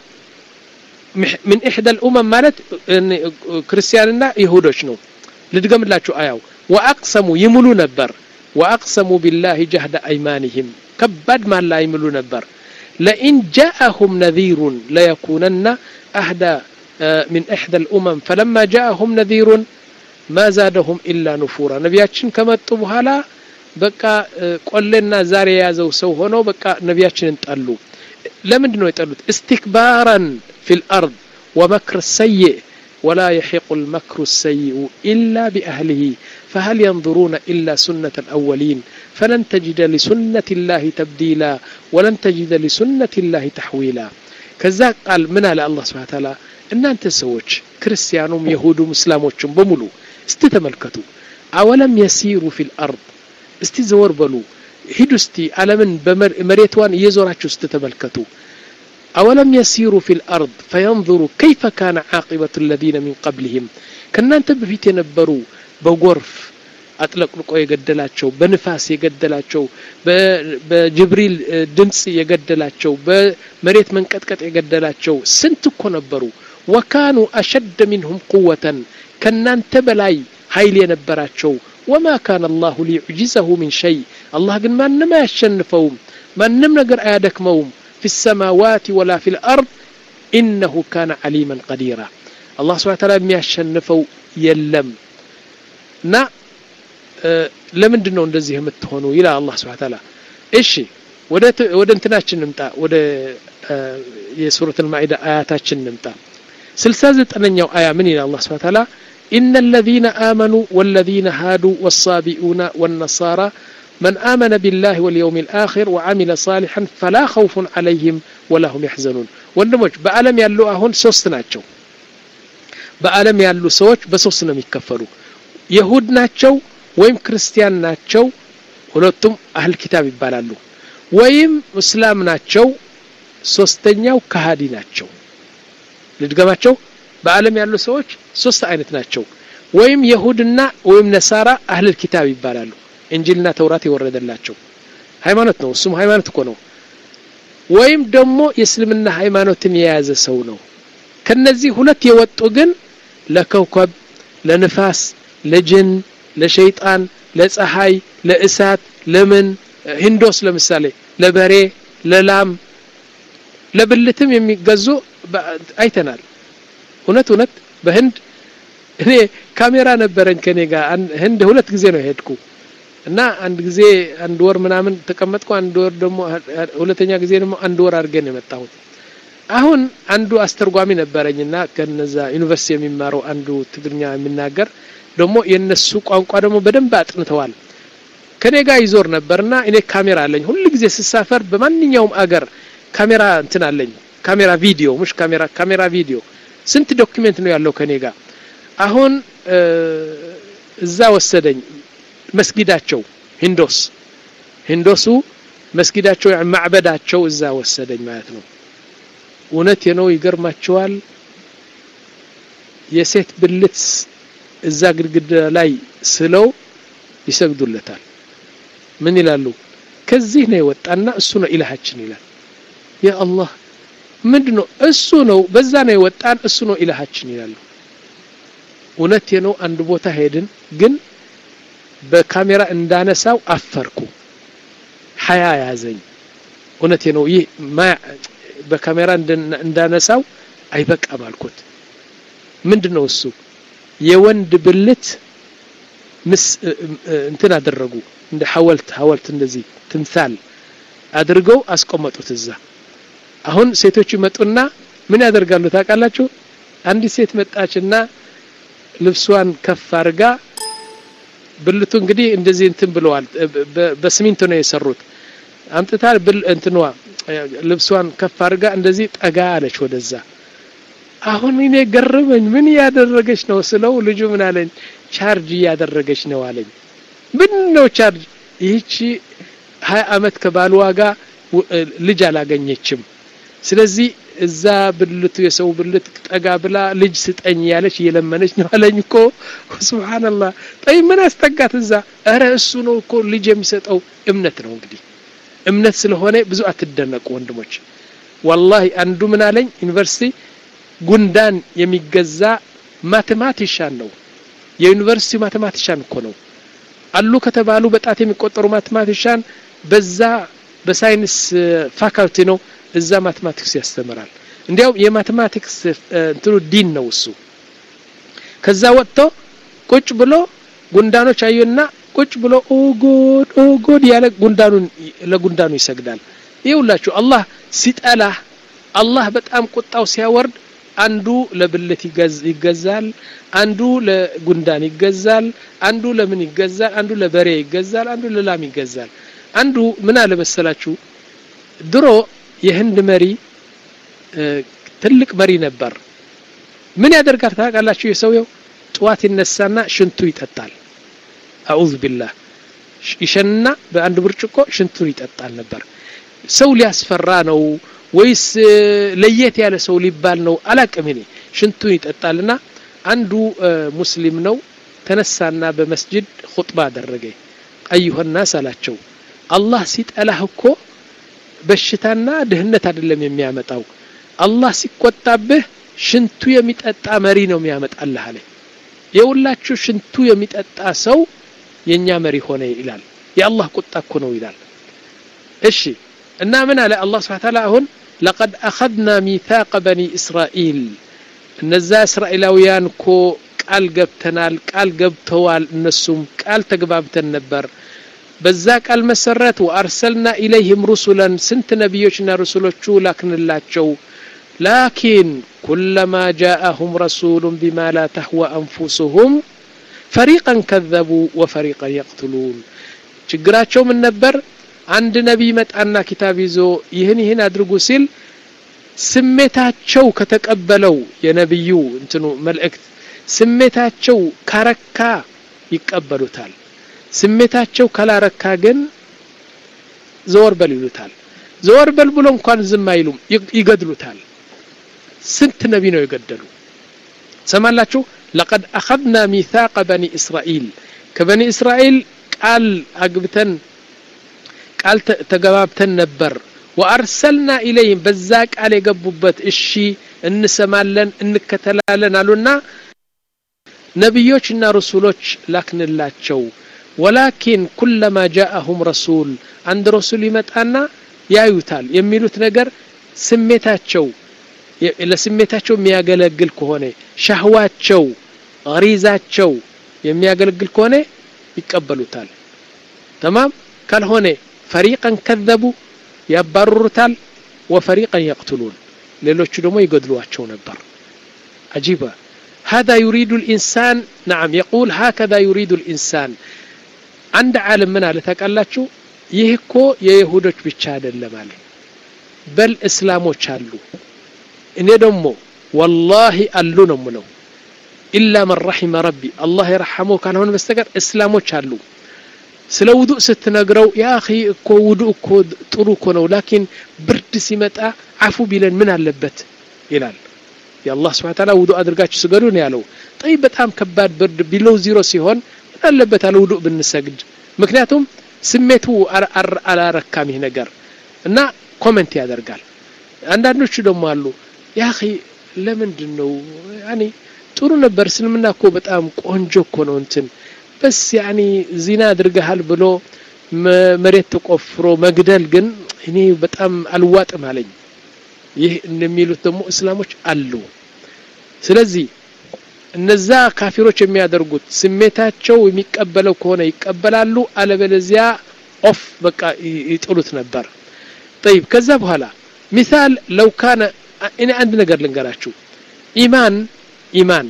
ምን ኢሕዳ ልኡመም ማለት ክርስቲያንና ይሁዶች ነው ልድገምላችሁ አያው ወአቅሰሙ ይምሉ ነበር ወአቅሰሙ ቢላህ ጀህደ አይማንህም ከባድ ማላ ይምሉ ነበር ለኢን ጃአሁም ነዚሩን ለየኩነና አህዳ من إحدى الأمم فلما جاءهم نذير ما زادهم إلا نفورا نبياتشن كما بهالا بقى قلنا زاري يازو سو هونو بقى نبياتشن انتقلوا لمن دنو يتقلوا استكبارا في الأرض ومكر السيء ولا يحيق المكر السيء إلا بأهله فهل ينظرون إلا سنة الأولين فلن تجد لسنة الله تبديلا ولن تجد لسنة الله تحويلا كذا قال من على الله سبحانه وتعالى እናንተ ሰዎች ክርስቲያኑም የሁዱም እስላሞችም በሙሉ እስቲ ተመልከቱ አወለም የሲሩ ፊል አርድ እስቲ ዘወር በሉ ሂዱ እስቲ ዓለምን መሬትዋን እየዞራችሁ እስቲ ተመልከቱ أولم يسيروا في الأرض فينظروا كيف كان عاقبة الذين من قبلهم كنانت بفيت ينبروا بغرف አጥለቅልቆ የገደላቸው በንፋስ የገደላቸው በጅብሪል ድምፅ የገደላቸው በመሬት መንቀጥቀጥ የገደላቸው ስንት እኮ ነበሩ ወካኑ አሸደ ሚንሁም ቁወተን ከናንተ በላይ ኃይል የነበራቸው ወማ ካነ አላሁ ሊዩዕጅዘሁ ሚን ሸይ አላህ ግን ማንም አያሸንፈውም ማንም ነገር አያደክመውም ፊ ሰማዋት ወላ ፊ ልአርድ ኢነሁ ካነ ዓሊመን ቀዲራ አላህ ስብሓን ታላ የሚያሸንፈው የለም እና ለምንድን ነው እንደዚህ የምትሆኑ ይላል አላህ ስብሓን ታላ እሺ ወደ እንትናችን ንምጣ ወደ የሱረት ልማዒዳ አያታችን ንምጣ ስልሳ ዘጠነኛው አያ ምን ይላል አላህ ስብሓን ታላ إن الذين آمنوا والذين هادوا والصابئون والنصارى من آمن بالله واليوم الآخر وعمل صالحا فلا خوف عليهم ولا هم يحزنون ወንድሞች በዓለም ያሉ አሁን ሶስት ናቸው በዓለም ያሉ ሰዎች በሶስት ነው የሚከፈሉ የሁድ ናቸው ወይም ክርስቲያን ናቸው ሁለቱም አህል ኪታብ ይባላሉ ወይም እስላም ናቸው ሶስተኛው ከሃዲ ናቸው ልድገማቸው በዓለም ያሉ ሰዎች ሶስት አይነት ናቸው ወይም የሁድና ወይም ነሳራ አህልል ኪታብ ይባላሉ እንጂልና ተውራት የወረደላቸው ሃይማኖት ነው እሱም ሃይማኖት እኮ ነው ወይም ደግሞ የእስልምና ሃይማኖትን የያዘ ሰው ነው ከነዚህ ሁለት የወጡ ግን ለከውከብ ለንፋስ ለጅን ለሸይጣን ለፀሐይ ለእሳት ለምን ሂንዶስ ለምሳሌ ለበሬ ለላም ለብልትም የሚገዙ አይተናል እውነት እውነት በህንድ እኔ ካሜራ ነበረኝ ከኔ ጋር ህንድ ሁለት ጊዜ ነው የሄድኩ እና አንድ ጊዜ አንድ ወር ምናምን ተቀመጥኩ አንድ ወር ደግሞ ሁለተኛ ጊዜ ደግሞ አንድ ወር አድርገን የመጣሁት አሁን አንዱ አስተርጓሚ ነበረኝና ከነዛ ዩኒቨርሲቲ የሚማረው አንዱ ትግርኛ የሚናገር ደግሞ የነሱ ቋንቋ ደግሞ በደንብ አጥንተዋል ከኔ ጋር ይዞር ነበርና እኔ ካሜራ አለኝ ሁሉ ጊዜ ስሳፈር በማንኛውም አገር ካሜራ እንትን አለኝ ካሜራ ቪዲዮ ሙሽ ካሜራ ካሜራ ቪዲዮ ስንት ዶክሜንት ነው ያለው ከኔ ጋር አሁን እዛ ወሰደኝ መስጊዳቸው ሂንዶስ ሂንዶሱ መስጊዳቸው ማዕበዳቸው እዛ ወሰደኝ ማለት ነው እውነት ነው ይገርማቸዋል የሴት ብልት እዛ ግድግዳ ላይ ስለው ይሰግዱለታል ምን ይላሉ ከዚህ ነው የወጣና እሱ ነው ኢላሃችን ይላል ያ አላህ ምንድን ነው እሱ ነው በዛ ነው የወጣን እሱ ነው ኢላሃችን ይላሉ እውነት ነው አንድ ቦታ ሄድን ግን በካሜራ እንዳነሳው አፈርኩ ሀያ ያዘኝ እውነቴ ነው ይህ በካሜራ እንዳነሳው አይበቃም አልኩት ምንድን ነው እሱ የወንድ ብልት ምስ እንትን አደረጉ እንደ ሐወልት ሐወልት እንደዚህ ትምሳል አድርገው አስቆመጡት እዛ አሁን ሴቶቹ ይመጡና ምን ያደርጋሉ ታውቃላችሁ አንዲት ሴት መጣችና ልብሷን ከፍ አድርጋ ብልቱ እንግዲህ እንደዚህ እንትን ብለዋል በስሚንቶ ነው የሰሩት አምጥታ እንትኗ ልብሷን ከፍ አድርጋ እንደዚህ ጠጋ አለች ወደዛ አሁን እኔ ገረመኝ ምን እያደረገች ነው ስለው ልጁ ምን አለኝ ቻርጅ እያደረገች ነው አለኝ ምን ነው ቻርጅ ይህቺ ሀያ አመት ከባልዋ ጋር ልጅ አላገኘችም ስለዚህ እዛ ብልቱ የሰው ብልት ጠጋ ብላ ልጅ ስጠኝ ያለች እየለመነች ነው አለኝ እኮ ስብሓንላህ ጠይ ምን አስጠጋት እዛ እረ እሱ ነው እኮ ልጅ የሚሰጠው እምነት ነው እንግዲህ እምነት ስለሆነ ብዙ አትደነቁ ወንድሞች ዋላሂ አንዱ ምን አለኝ ዩኒቨርሲቲ ጉንዳን የሚገዛ ማቴማቲሻን ነው የዩኒቨርሲቲ ማቴማቲሻን እኮ ነው አሉ ከተባሉ በጣት የሚቆጠሩ ማቴማቲሻን በዛ በሳይንስ ፋካልቲ ነው እዛ ማቴማቲክስ ያስተምራል እንዲያውም የማቴማቲክስ እንትኑ ዲን ነው እሱ ከዛ ወጥቶ ቁጭ ብሎ ጉንዳኖች አዩና ቁጭ ብሎ ኦጎድ ኦጎድ ያለ ጉንዳኑን ለጉንዳኑ ይሰግዳል ይውላችሁ አላህ ሲጠላህ አላህ በጣም ቁጣው ሲያወርድ አንዱ ለብልት ይገዛል አንዱ ለጉንዳን ይገዛል አንዱ ለምን ይገዛል አንዱ ለበሬ ይገዛል አንዱ ለላም ይገዛል አንዱ ምን አለ መሰላችሁ ድሮ የህንድ መሪ ትልቅ መሪ ነበር ምን ያደርጋል ታውቃላችሁ የሰውየው ጥዋት ይነሳና ሽንቱ ይጠጣል አዑዝ ቢላህ ይሸንና በአንድ ብርጭቆ ሽንቱን ይጠጣል ነበር ሰው ሊያስፈራ ነው ወይስ ለየት ያለ ሰው ሊባል ነው አላቅም እኔ ሽንቱን ይጠጣልና አንዱ ሙስሊም ነው ተነሳና በመስጅድ ኹጥባ አደረገ አዩሀናስ አላቸው አላህ ሲጠላህ እኮ በሽታና ድህነት አይደለም የሚያመጣው አላህ ሲቆጣብህ ሽንቱ የሚጠጣ መሪ ነው የሚያመጣልህ አለ የሁላችሁ ሽንቱ የሚጠጣ ሰው የኛ መሪ ሆነ ይላል የአላህ ቁጣ እኮ ነው ይላል እሺ እና ምን አለ አላህ ስብሐ ተዓላ አሁን ለቀድ አኸድና ሚታቀ በኒ እስራኤል እነዛ እስራኤላውያን እኮ ቃል ገብተናል ቃል ገብተዋል እነሱም ቃል ተግባብተን ነበር በዛ ቃል መሰረት ወአርሰልና ኢለይህም ሩሱለን ስንት ነቢዮችና ሩሱሎቹ ላክንላቸው ላኪን ኩለማ ጃአሁም ረሱሉን ቢማ ላ ተህወ አንፉሱሁም ፈሪቀን ከዘቡ ወፈሪቀን የቅትሉን ችግራቸው ምን ነበር አንድ ነቢይ መጣና ኪታብ ይዞ ይህን ይህን አድርጉ ሲል ስሜታቸው ከተቀበለው የነቢዩ እንትኑ መልእክት ስሜታቸው ካረካ ይቀበሉታል ስሜታቸው ካላረካ ግን ዘወር በል ይሉታል ዘወር በል ብሎ እንኳን ዝም አይሉም ይገድሉታል ስንት ነቢ ነው የገደሉ ሰማላችሁ ለቀድ አኸድና ሚታቀ በኒ እስራኤል ከበኒ እስራኤል ቃል አግብተን ቃል ተገባብተን ነበር ወአርሰልና ኢለይህም በዛ ቃል የገቡበት እሺ እንሰማለን እንከተላለን አሉና ነቢዮችና ረሱሎች ላክንላቸው ወላኪን ኩለማ ጃአሁም ረሱል አንድ ረሱል ይመጣና ያዩታል የሚሉት ነገር ስሜታቸው ለስሜታቸው የሚያገለግል ከሆነ ሻህዋቸው ሪዛቸው የሚያገለግል ከሆነ ይቀበሉታል ተማም ካልሆነ ፈሪቀን ከዘቡ ያባርሩታል ወፈሪቀን የቅትሉን ሌሎቹ ደግሞ ይገድሏቸው ነበር አጂባ هذا يريد الإنسان نعم يقول هكذا يريد الإنسان عند عالم من على تقالاتشو يهكو የይሁዶች ብቻ አይደለም አለ በል እስላሞች አሉ እኔ ደግሞ ወላሂ አሉ ነው ምለው ኢላ መን ረሒመ ረቢ አላህ የረሐመው ካልሆነ በስተቀር እስላሞች አሉ ስለ ውዱእ ስትነግረው ያ አኺ እኮ ውዱእ እኮ ጥሩ እኮ ነው ላኪን ብርድ ሲመጣ አፉ ቢለን ምን አለበት ይላል የአላህ ስብሐ ተዓላ ውዱእ አድርጋችሁ ስገዱ ነው ያለው ጠይ በጣም ከባድ ብርድ ቢለው ዚሮ ሲሆን ምን አለበት አለ ውዱእ ብንሰግድ ምክንያቱም ስሜቱ አላረካም ይህ ነገር እና ኮመንት ያደርጋል አንዳንዶቹ ደግሞ አሉ ያ አኺ ለምንድን ነው ያኔ ጥሩ ነበር እስልምና እኮ በጣም ቆንጆ እኮ ነው እንትን በስ ያኒ ዚና አድርገሃል ብሎ መሬት ተቆፍሮ መግደል ግን እኔ በጣም አልዋጥም አለኝ ይህ እንደሚሉት ደግሞ እስላሞች አሉ ስለዚህ እነዛ ካፊሮች የሚያደርጉት ስሜታቸው የሚቀበለው ከሆነ ይቀበላሉ አለበለዚያ ኦፍ በቃ ይጥሉት ነበር طيب ከዛ በኋላ ሚሳል ለው ካነ እኔ አንድ ነገር ልንገራችሁ ኢማን ኢማን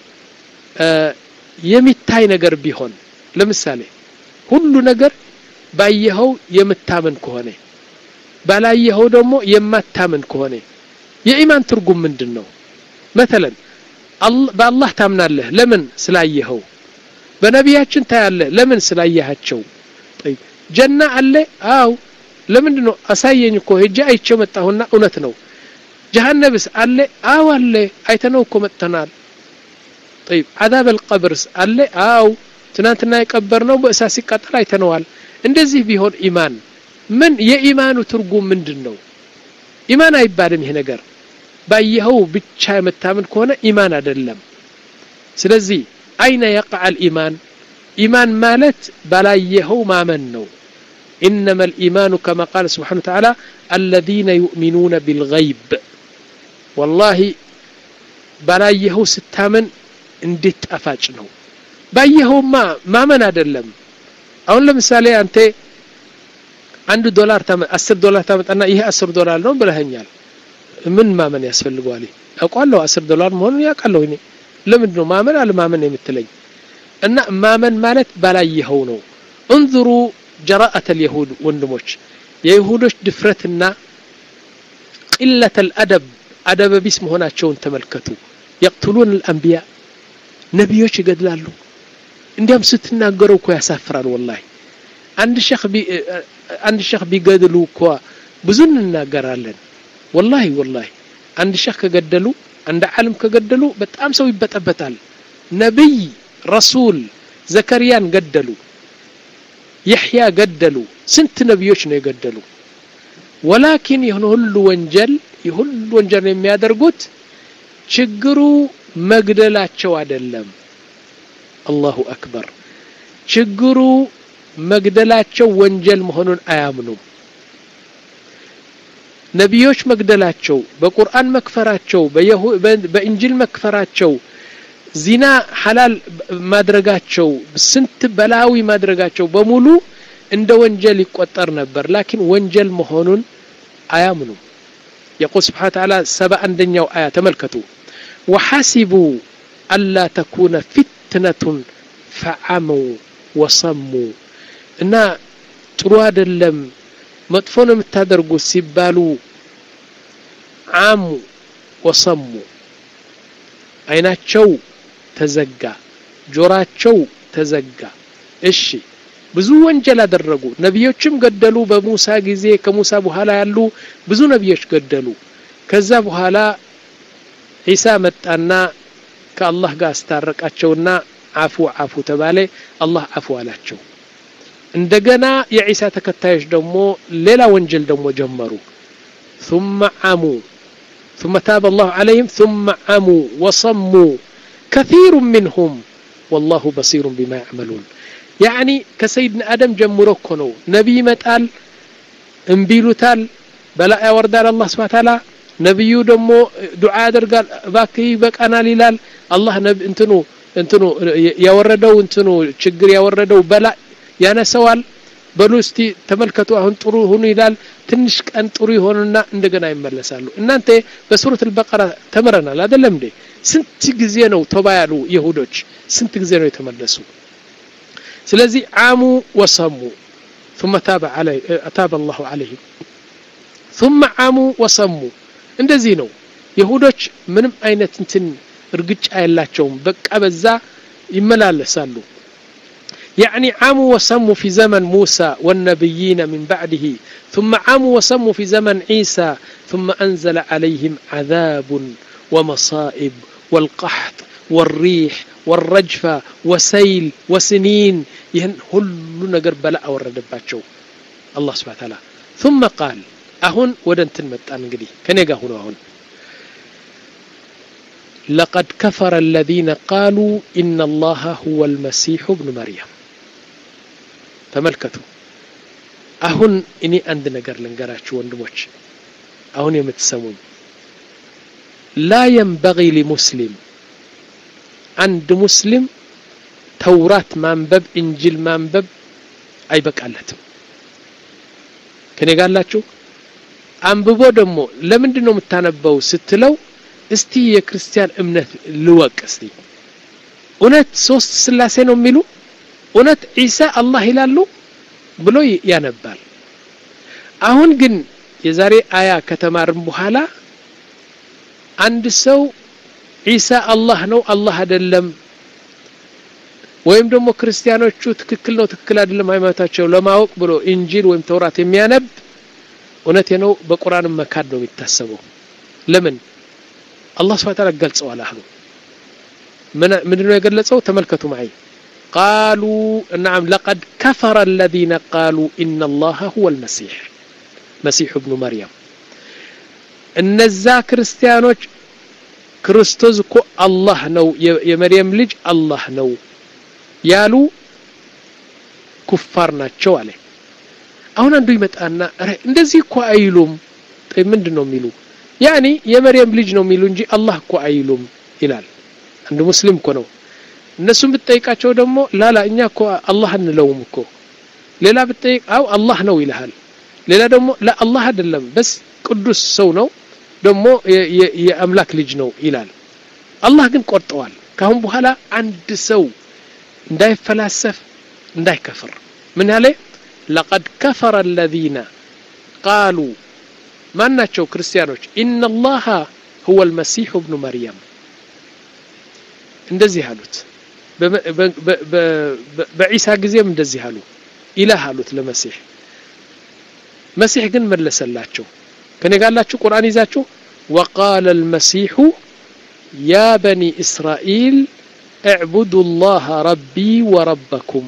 የሚታይ ነገር ቢሆን ለምሳሌ ሁሉ ነገር ባየኸው የምታምን ከሆነ ባላየኸው ደግሞ የማታምን ከሆነ የኢማን ትርጉም ምንድን ነው መተለን በአላህ ታምናለህ ለምን ስላየኸው በነቢያችን ታያለህ ለምን ስላየሃቸው ጀና አለ አው ለምንድን ነው አሳየኝ እኮ ሄጄ አይቼው መጣሁና እውነት ነው ጀሃነብስ አለ አው አለ አይተነው እኮ መጥተናል طيب عذاب القبرስ አለ አው ትናንትና የቀበርነው በእሳት ሲቃጠል አይተነዋል እንደዚህ ቢሆን ኢማን ምን የኢማኑ ትርጉም ምንድን ነው ኢማን አይባልም ይሄ ነገር ባየኸው ብቻ የምታምን ከሆነ ኢማን አይደለም ስለዚህ አይነ የقع الإيمان ኢማን ማለት ባላየኸው ማመን ነው إنما الإيمان كما قال سبحانه وتعالى الذين يؤمنون بالغيب والله ባላየኸው ስታምን እንዴት ጣፋጭ ነው ባየኸውማ ማመን አይደለም አሁን ለምሳሌ አንተ አንድ ዶላር አስር ዶላር ታመጣና ይሄ አስር ዶላር ነው ብለኸኛል ምን ማመን ያስፈልገዋል አውቃለሁ አስር ዶላር መሆኑን ያውቃለሁ እኔ ለምንድን ነው ማመን አለማመን የምትለኝ እና ማመን ማለት ባላየኸው ነው እንظሩ ጀራአት ልየሁድ ወንድሞች የይሁዶች ድፍረትና ቅለት ልአደብ አደበ ቢስ መሆናቸውን ተመልከቱ የቅትሉን ልአንቢያ ነቢዮች ይገድላሉ እንዲያም ስትናገረው እኮ ያሳፍራል ወላሂ አንድ ሸህ አንድ ሸህ ቢገድሉ እኮ ብዙ እንናገራለን ወላሂ ወላሂ አንድ ሸህ ከገደሉ አንድ ዓለም ከገደሉ በጣም ሰው ይበጠበጣል ነቢይ ረሱል ዘከርያን ገደሉ የሕያ ገደሉ ስንት ነቢዮች ነው የገደሉ ወላኪን የሆነ ሁሉ ወንጀል የሁሉ ወንጀል የሚያደርጉት ችግሩ መግደላቸው አይደለም አላሁ አክበር ችግሩ መግደላቸው ወንጀል መሆኑን አያምኑም ነቢዮች መግደላቸው በቁርአን መክፈራቸው በእንጅል መክፈራቸው ዚና ሐላል ማድረጋቸው ስንት በላዊ ማድረጋቸው በሙሉ እንደ ወንጀል ይቆጠር ነበር ላኪን ወንጀል መሆኑን አያምኑም የቁል ስብሓን ተዓላ ሰባ አንደኛው አያ ተመልከቱ ወሐሲቡ አላ ተኩነ ፊትነቱን ፈዓመው ወሰሙ እና ጥሩ አይደለም መጥፎ ነው የምታደርጉት ሲባሉ አሙ ወሰሙ አይናቸው ተዘጋ ጆራቸው ተዘጋ እሺ ብዙ ወንጀል አደረጉ ነቢዮችም ገደሉ በሙሳ ጊዜ ከሙሳ በኋላ ያሉ ብዙ ነቢዮች ገደሉ ከዛ በኋላ ዒሳ መጣና ከአላህ ጋር አስታረቃቸውና አፉ አፉ ተባለ አላህ አፉ አላቸው እንደገና የዒሳ ተከታዮች ደግሞ ሌላ ወንጀል ደግሞ ጀመሩ ثم عموا ثم تاب الله عليهم ثم عموا وصموا كثير منهم والله بصير بما يعملون يعني كسيدنا آدم جمرو كنو نبي متال انبيلوتال بلا يوردال الله سبحانه وتعالى ነቢዩ ደግሞ ዱዓ ያደርጋል እባክ ይበቃናል ይላል አላህ እንትኑ እንትኑ ያወረደው እንትኑ ችግር ያወረደው በላ ያነሰዋል በሉ እስቲ ተመልከቱ አሁን ጥሩ ሁኑ ይላል ትንሽ ቀን ጥሩ ይሆኑና እንደገና ይመለሳሉ እናንተ በሱረት አልበቀራ ተምረናል አይደለም እንዴ ስንት ጊዜ ነው ተባ ያሉ ይሁዶች ስንት ጊዜ ነው የተመለሱ ስለዚህ አሙ ወሰሙ ثم تاب عليه تاب الله عليهم ثم عموا وصموا እንደዚህ ነው ይሁዶች ምንም አይነት እንትን እርግጫ የላቸውም በቃ በዛ ይመላለሳሉ يعني عموا وصموا في زمن موسى والنبيين من بعده ثم عموا وصموا في زمن عيسى ثم أنزل عليهم عذاب ومصائب والقحط والريح والرجفة وسيل وسنين يهن هل نقر بلاء ورد باتشو الله سبحانه وتعالى ثم قال أهون ودنتن متان انجدي كان يقا هنا أهون لقد كفر الذين قالوا إن الله هو المسيح ابن مريم تملكتوا አሁን እኔ አንድ ነገር ልንገራችሁ ወንድሞች አሁን የምትሰሙኝ ላ የንበጊ ሊሙስሊም አንድ ሙስሊም ተውራት ማንበብ እንጅል ማንበብ አይበቃለትም ከኔ ጋላችሁ አንብቦ ደግሞ ለምንድን ነው የምታነበው ስትለው እስቲ የክርስቲያን እምነት ልወቅ እስቲ እውነት ሶስት ስላሴ ነው የሚሉ እውነት ዒሳ አላህ ይላሉ ብሎ ያነባል አሁን ግን የዛሬ አያ ከተማርን በኋላ አንድ ሰው ዒሳ አላህ ነው አላህ አይደለም ወይም ደግሞ ክርስቲያኖቹ ትክክል ነው ትክክል አይደለም ሃይማኖታቸው ለማወቅ ብሎ እንጂል ወይም ተውራት የሚያነብ እውነቴ ነው በቁርአን መካድ ነው የሚታሰበው ለምን አላህ ስብሐ ተዓላ ገልጸዋል አሁን ምንድነው የገለጸው ተመልከቱ ማይ قالوا نعم لقد كفر الذين قالوا إن الله هو المسيح مسيح ابن مريم እነዛ ክርስቲያኖች ክርስቶስ እኮ አላህ ነው የመርየም ልጅ አላህ ነው ያሉ ኩፋር ናቸው አለ አሁን አንዱ ይመጣና እንደዚህ እኮ አይሉም ምንድን ነው የሚሉ ያኒ የመርየም ልጅ ነው የሚሉ እንጂ አላህ እኮ አይሉም ይላል አንድ ሙስሊም እኮ ነው እነሱም ብትጠይቃቸው ደግሞ ላላ እኛ እኮ አላህ እንለውም እኮ ሌላ ብትጠይቅ አው አላህ ነው ይልሃል ሌላ ደግሞ ላ አላህ አይደለም በስ ቅዱስ ሰው ነው ደግሞ የአምላክ ልጅ ነው ይላል አላህ ግን ቆርጠዋል ካሁን በኋላ አንድ ሰው እንዳይፈላሰፍ እንዳይከፍር ምን ያለ ለቀድ ከፈረ አለዚነ ቃሉ ማን ናቸው ክርስቲያኖች ኢነ ላሃ ሁወ ልመሲሑ እብኑ መርየም እንደዚህ አሉት በዒሳ ጊዜም እንደዚህ አሉ ኢላህ አሉት ለመሲሕ መሲሕ ግን መለሰላቸው ከኔ ጋላችሁ ቁርአን ይዛችሁ وقال المسيح يا بني إسرائيل اعبدوا الله ربي وربكم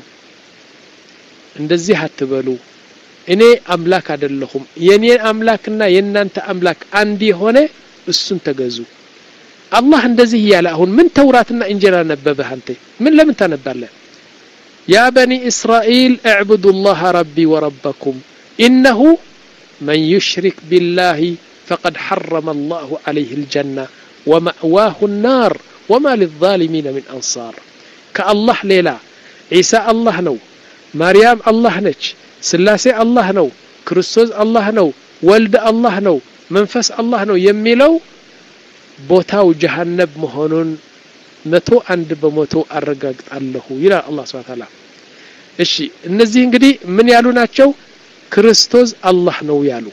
እንደዚህ አትበሉ እኔ አምላክ አይደለሁም የኔ አምላክና የእናንተ አምላክ አንድ የሆነ እሱን ተገዙ አላህ እንደዚህ እያለ አሁን ምን ተውራትና እንጀራ ነበበህ አንተ ምን ለምን ታነባለህ ያ በኒ እስራኤል اعبدوا الله ربي وربكم إنه من يشرك بالله فقد حرم الله عليه الجنة ومأواه النار وما للظالمين من أنصار كالله ليلا عيسى الله نو مريم الله نج سلاسي الله نو كريستوس الله نو ولد الله نو منفس الله نو يميلو ቦታው ጀሃነብ መሆኑን መቶ አንድ በመቶ አረጋግጣለሁ ይላል አላህ ስብሐ ተዓላ እሺ እነዚህ እንግዲህ ምን ያሉ ናቸው ክርስቶስ አላህ ነው ያሉ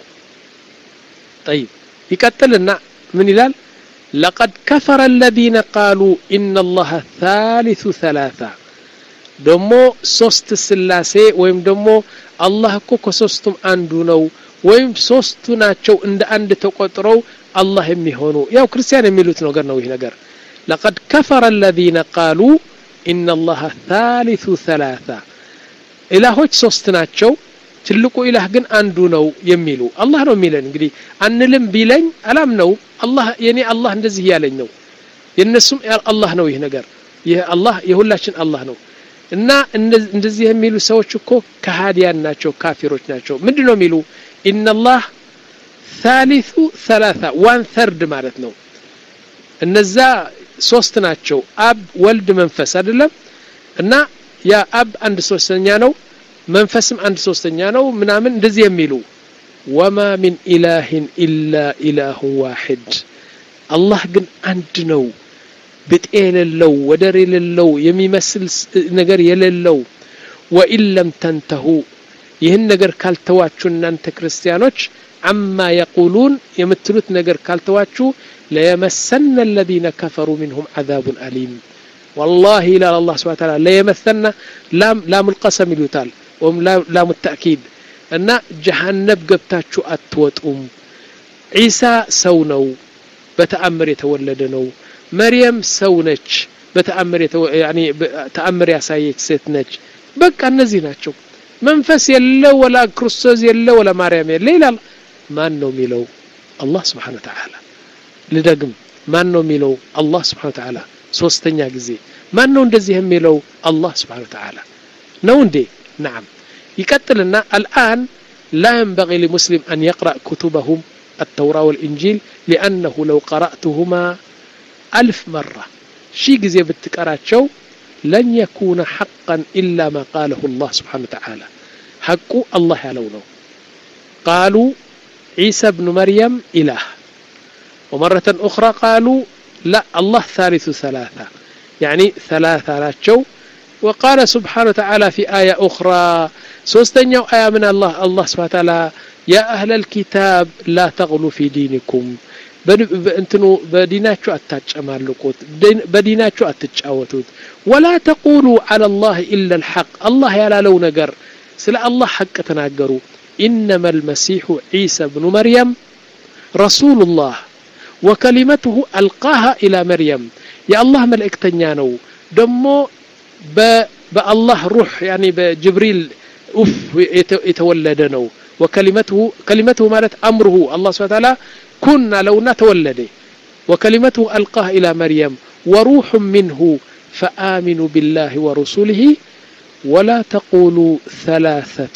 طيب ይቀጥልና ምን ይላል لقد كفر الذين قالوا إن الله ثالث ثلاثة ደሞ ሶስት ስላሴ ወይም ደሞ አላህ እኮ ከሶስቱም አንዱ ነው ወይም ሶስቱ ናቸው እንደ አንድ ተቆጥረው አላህ የሚሆኑ ያው ክርስቲያን የሚሉት ነገር ነው ይህ ነገር لقد كفر الذين قالوا إن الله ثالث ثلاثة ኢላሆች ሶስት ናቸው ትልቁ ኢላህ ግን አንዱ ነው የሚሉ አላህ ነው የሚለን እንግዲህ አንልም ቢለኝ አላም ነው አላህ የኔ አላህ እንደዚህ እያለኝ ነው የነሱም አላህ ነው ይህ ነገር ይህ አላህ የሁላችን አላህ ነው እና እንደዚህ የሚሉ ሰዎች እኮ ከሃዲያን ናቸው ካፊሮች ናቸው ምንድን ነው የሚሉ ኢነላህ ታሊቱ ሰላሳ ዋን ተርድ ማለት ነው እነዛ ሶስት ናቸው አብ ወልድ መንፈስ አይደለም እና ያ አብ አንድ ሶስተኛ ነው መንፈስም አንድ ሶስተኛ ነው ምናምን እንደዚህ የሚሉ ወማ ሚን ኢላህን ኢላ ኢላሁን ዋሕድ አላህ ግን አንድ ነው ብጤ የሌለው ወደር የሌለው የሚመስል ነገር የሌለው ወኢን ለም ተንተሁ ይህን ነገር ካልተዋችሁ እናንተ ክርስቲያኖች አማ የቁሉን የምትሉት ነገር ካልተዋችሁ ለየመሰነ الذين كفروا منهم عذاب أليم والله إلى الله سبحانه وتعالى ليمثلن لام لام القسم ይሉታል ወይም ላም التأكيد እና ጀሃነብ ገብታችሁ አትወጡም ዒሳ ሰው ነው በተአምር የተወለደ ነው መርየም ሰው ነች በተአምር ተአምር ያሳየች ሴት ነች በቃ እነዚህ ናቸው መንፈስ የለ ወላ ክርስቶስ የለ ወላ ማርያም የለ ይላል ማን ነው የሚለው አላህ ስብሓን ተዓላ ልደግም ማን ነው የሚለው አላህ ስብሓን ተዓላ ሶስተኛ ጊዜ ማን ነው እንደዚህ የሚለው አላህ ስብሓን ተዓላ ነው እንዴ ናም ይቀጥልና አልአን لا ينبغي لمسلم أن يقرأ كتبهم التوراة والإنجيل لأنه لو قرأتهما ألف مرة شي جزي بالتكراتشو لن يكون حقا إلا ما قاله الله سبحانه وتعالى حق الله يعلونه قالوا عيسى بن مريم إله ومرة أخرى قالوا لا الله ثالث ثلاثة يعني ثلاثة لا تشو وقال سبحانه وتعالى في آية أخرى سوستنيو آية من الله الله سبحانه وتعالى يا أهل الكتاب لا تغلوا في دينكم እንትኑ በዲናችሁ አታጨማልቁት በዲናችሁ አትጫወቱት ወላ ተቁሉ አላ ላህ ኢላ ልሐቅ አላህ ያላለው ነገር ስለ አላህ ሐቅ ተናገሩ ኢነማ ልመሲሑ ዒሳ ብኑ መርየም ረሱሉ ላህ ወከሊመትሁ አልቃሃ ኢላ መርየም የአላህ መልእክተኛ ነው ደሞ በአላህ ሩሕ ያኒ በጅብሪል ኡፍ የተወለደ ነው وكلمته كلمته مالت أمره الله سبحانه وتعالى كنا لونا تولد وكلمته ألقاه إلى مريم وروح منه فآمنوا بالله ورسوله ولا تقولوا ثلاثة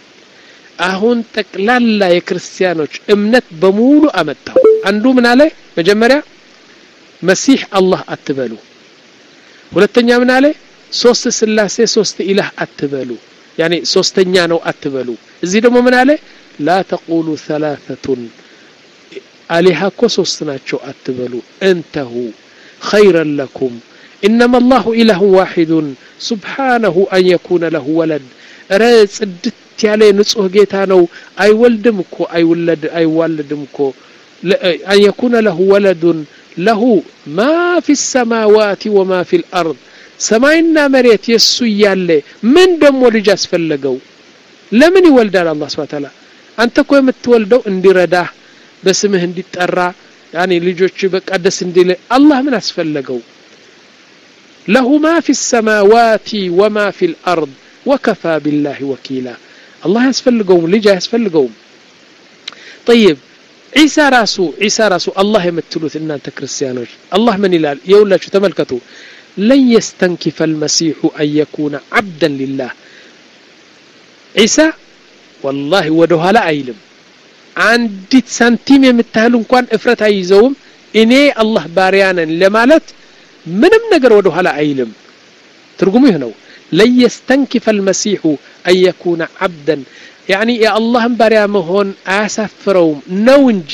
አሁን ጠቅላላ የክርስቲያኖች እምነት በሙሉ አመጣው አንዱ ምን አለ መጀመሪያ መሲህ አላህ አትበሉ ሁለተኛ ምን አለ ሶስት ስላሴ ሶስት ኢላህ አትበሉ ያኔ ሶስተኛ ነው አትበሉ እዚህ ደግሞ ምን አለ ላ ተቁሉ ሰላሰቱን አሊሃ እኮ ሶስት ናቸው አትበሉ እንተሁ ኸይረን ለኩም إنما الله إله واحد سبحانه أن يكون له ولد ረ ጽድት ያለ ንጹህ ጌታ ነው አይወልድም እኮ አይወለድ አይዋልድም እኮ أن يكون له ولد له ما في السماوات وما في الأرض ሰማይና መሬት የሱ እያለ ምን ደግሞ ልጅ አስፈለገው ለምን ይወልዳል አላህ ስብሐ ተዓላ አንተ እኮ የምትወልደው እንዲረዳህ በስምህ እንዲጠራ ያኔ ልጆች በቃ ደስ እንዲል አላህ ምን አስፈለገው له ما في السماوات وما في الأرض وكفى بالله وكيلا الله يسفلقوم لجا يسفلقوم طيب عيسى راسو عيسى راسو الله يمتلوث إن أنت كريستيانوش الله من إلال يقول شو تملكتوا لن يستنكف المسيح أن يكون عبدا لله عيسى والله ودوها لا أيلم አንዲት ሳንቲም የምታህል እንኳን እፍረት አይይዘውም እኔ አላህ ባሪያነን ለማለት ምንም ነገር ወደ ኋላ አይልም ትርጉሙ ይህ ነው ለን የስተንኪፈ አልመሲሑ አን የኩነ ዓብደን ያኒ የአላህን ባሪያ መሆን አያሳፍረውም ነው እንጂ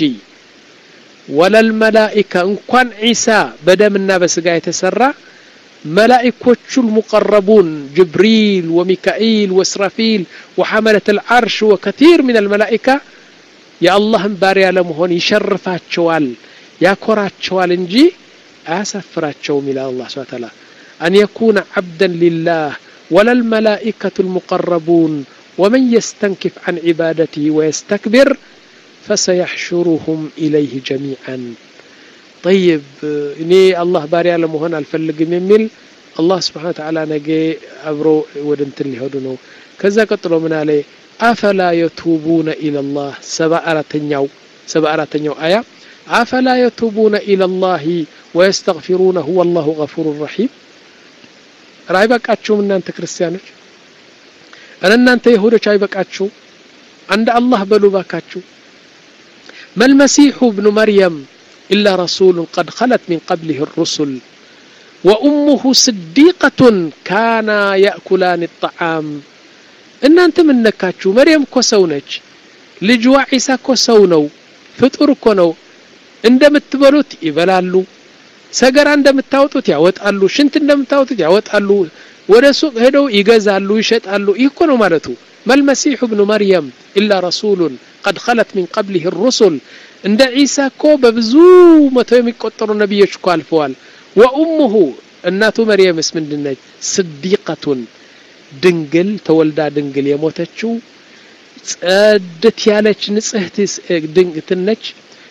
ወለልመላኢካ እንኳን ዒሳ በደምና በስጋ የተሰራ መላኢኮቹ ልሙቀረቡን ጅብሪል ወሚካኢል ወስራፊል ወሐመለት ልዓርሽ ወከቲር ምን አልመላኢካ የአላህን ባሪያ ለመሆን ይሸርፋቸዋል ያኮራቸዋል እንጂ አያሳፍራቸውም ይላል አላህ ስብሐ ተዓላ አን የኩነ ዓብደን ሊላህ ወላ ልመላኢከቱ ልሙቀረቡን ወመን የስተንኪፍ አን ዒባደትህ ወየስተክብር ፈሰየሕሹሩሁም ኢለይህ ጀሚዓን ጠይብ እኔ አላህ ባሪያ ለመሆን አልፈልግም የሚል አላህ ስብሓን ተዓላ ነገ አብሮ ወደ እንትን ሊሄዱ ነው ከዛ ቀጥሎ ምን አለ አፈላ የቱቡነ ኢለላህ ሰባ አራተኛው ሰባ አራተኛው አያ አፈላ የቱቡነ ኢለላህ ወየስተግፊሩነሁ ወላሁ ገፉሩ ረሒም ኧረ አይበቃችሁም እናንተ ክርስቲያኖች እረ እናንተ ይሁዶች አይበቃችሁ አንድ አላህ በሉ ባካችሁ መልመሲሑ ብኑ መርየም إلا رسول قد خلت من قبله الرسل وأمه صديقة كانا يأكلان الطعام إن أنت من نكاتشو مريم كوسونج لجوا عيسى كوسونو فطور كونو እንደምትበሉት ይበላሉ ሰገራ እንደምታወጡት ያወጣሉ ሽንት እንደምታወጡት ያወጣሉ ወደ ሱቅ ሄደው ይገዛሉ ይሸጣሉ ይህ እኮ ነው ማለቱ መልመሲሑ ብኑ መርየም ኢላ ረሱሉን ቀድ ኸለት ሚን ቀብሊህ ሩሱል እንደ ዒሳ እኮ በብዙ መቶ የሚቆጠሩ ነቢዮች እኮ አልፈዋል ወኡሙሁ እናቱ መርየምስ ምንድነች ስዲቀቱን ድንግል ተወልዳ ድንግል የሞተችው ጸድት ያለች ንጽህት ድንግትነች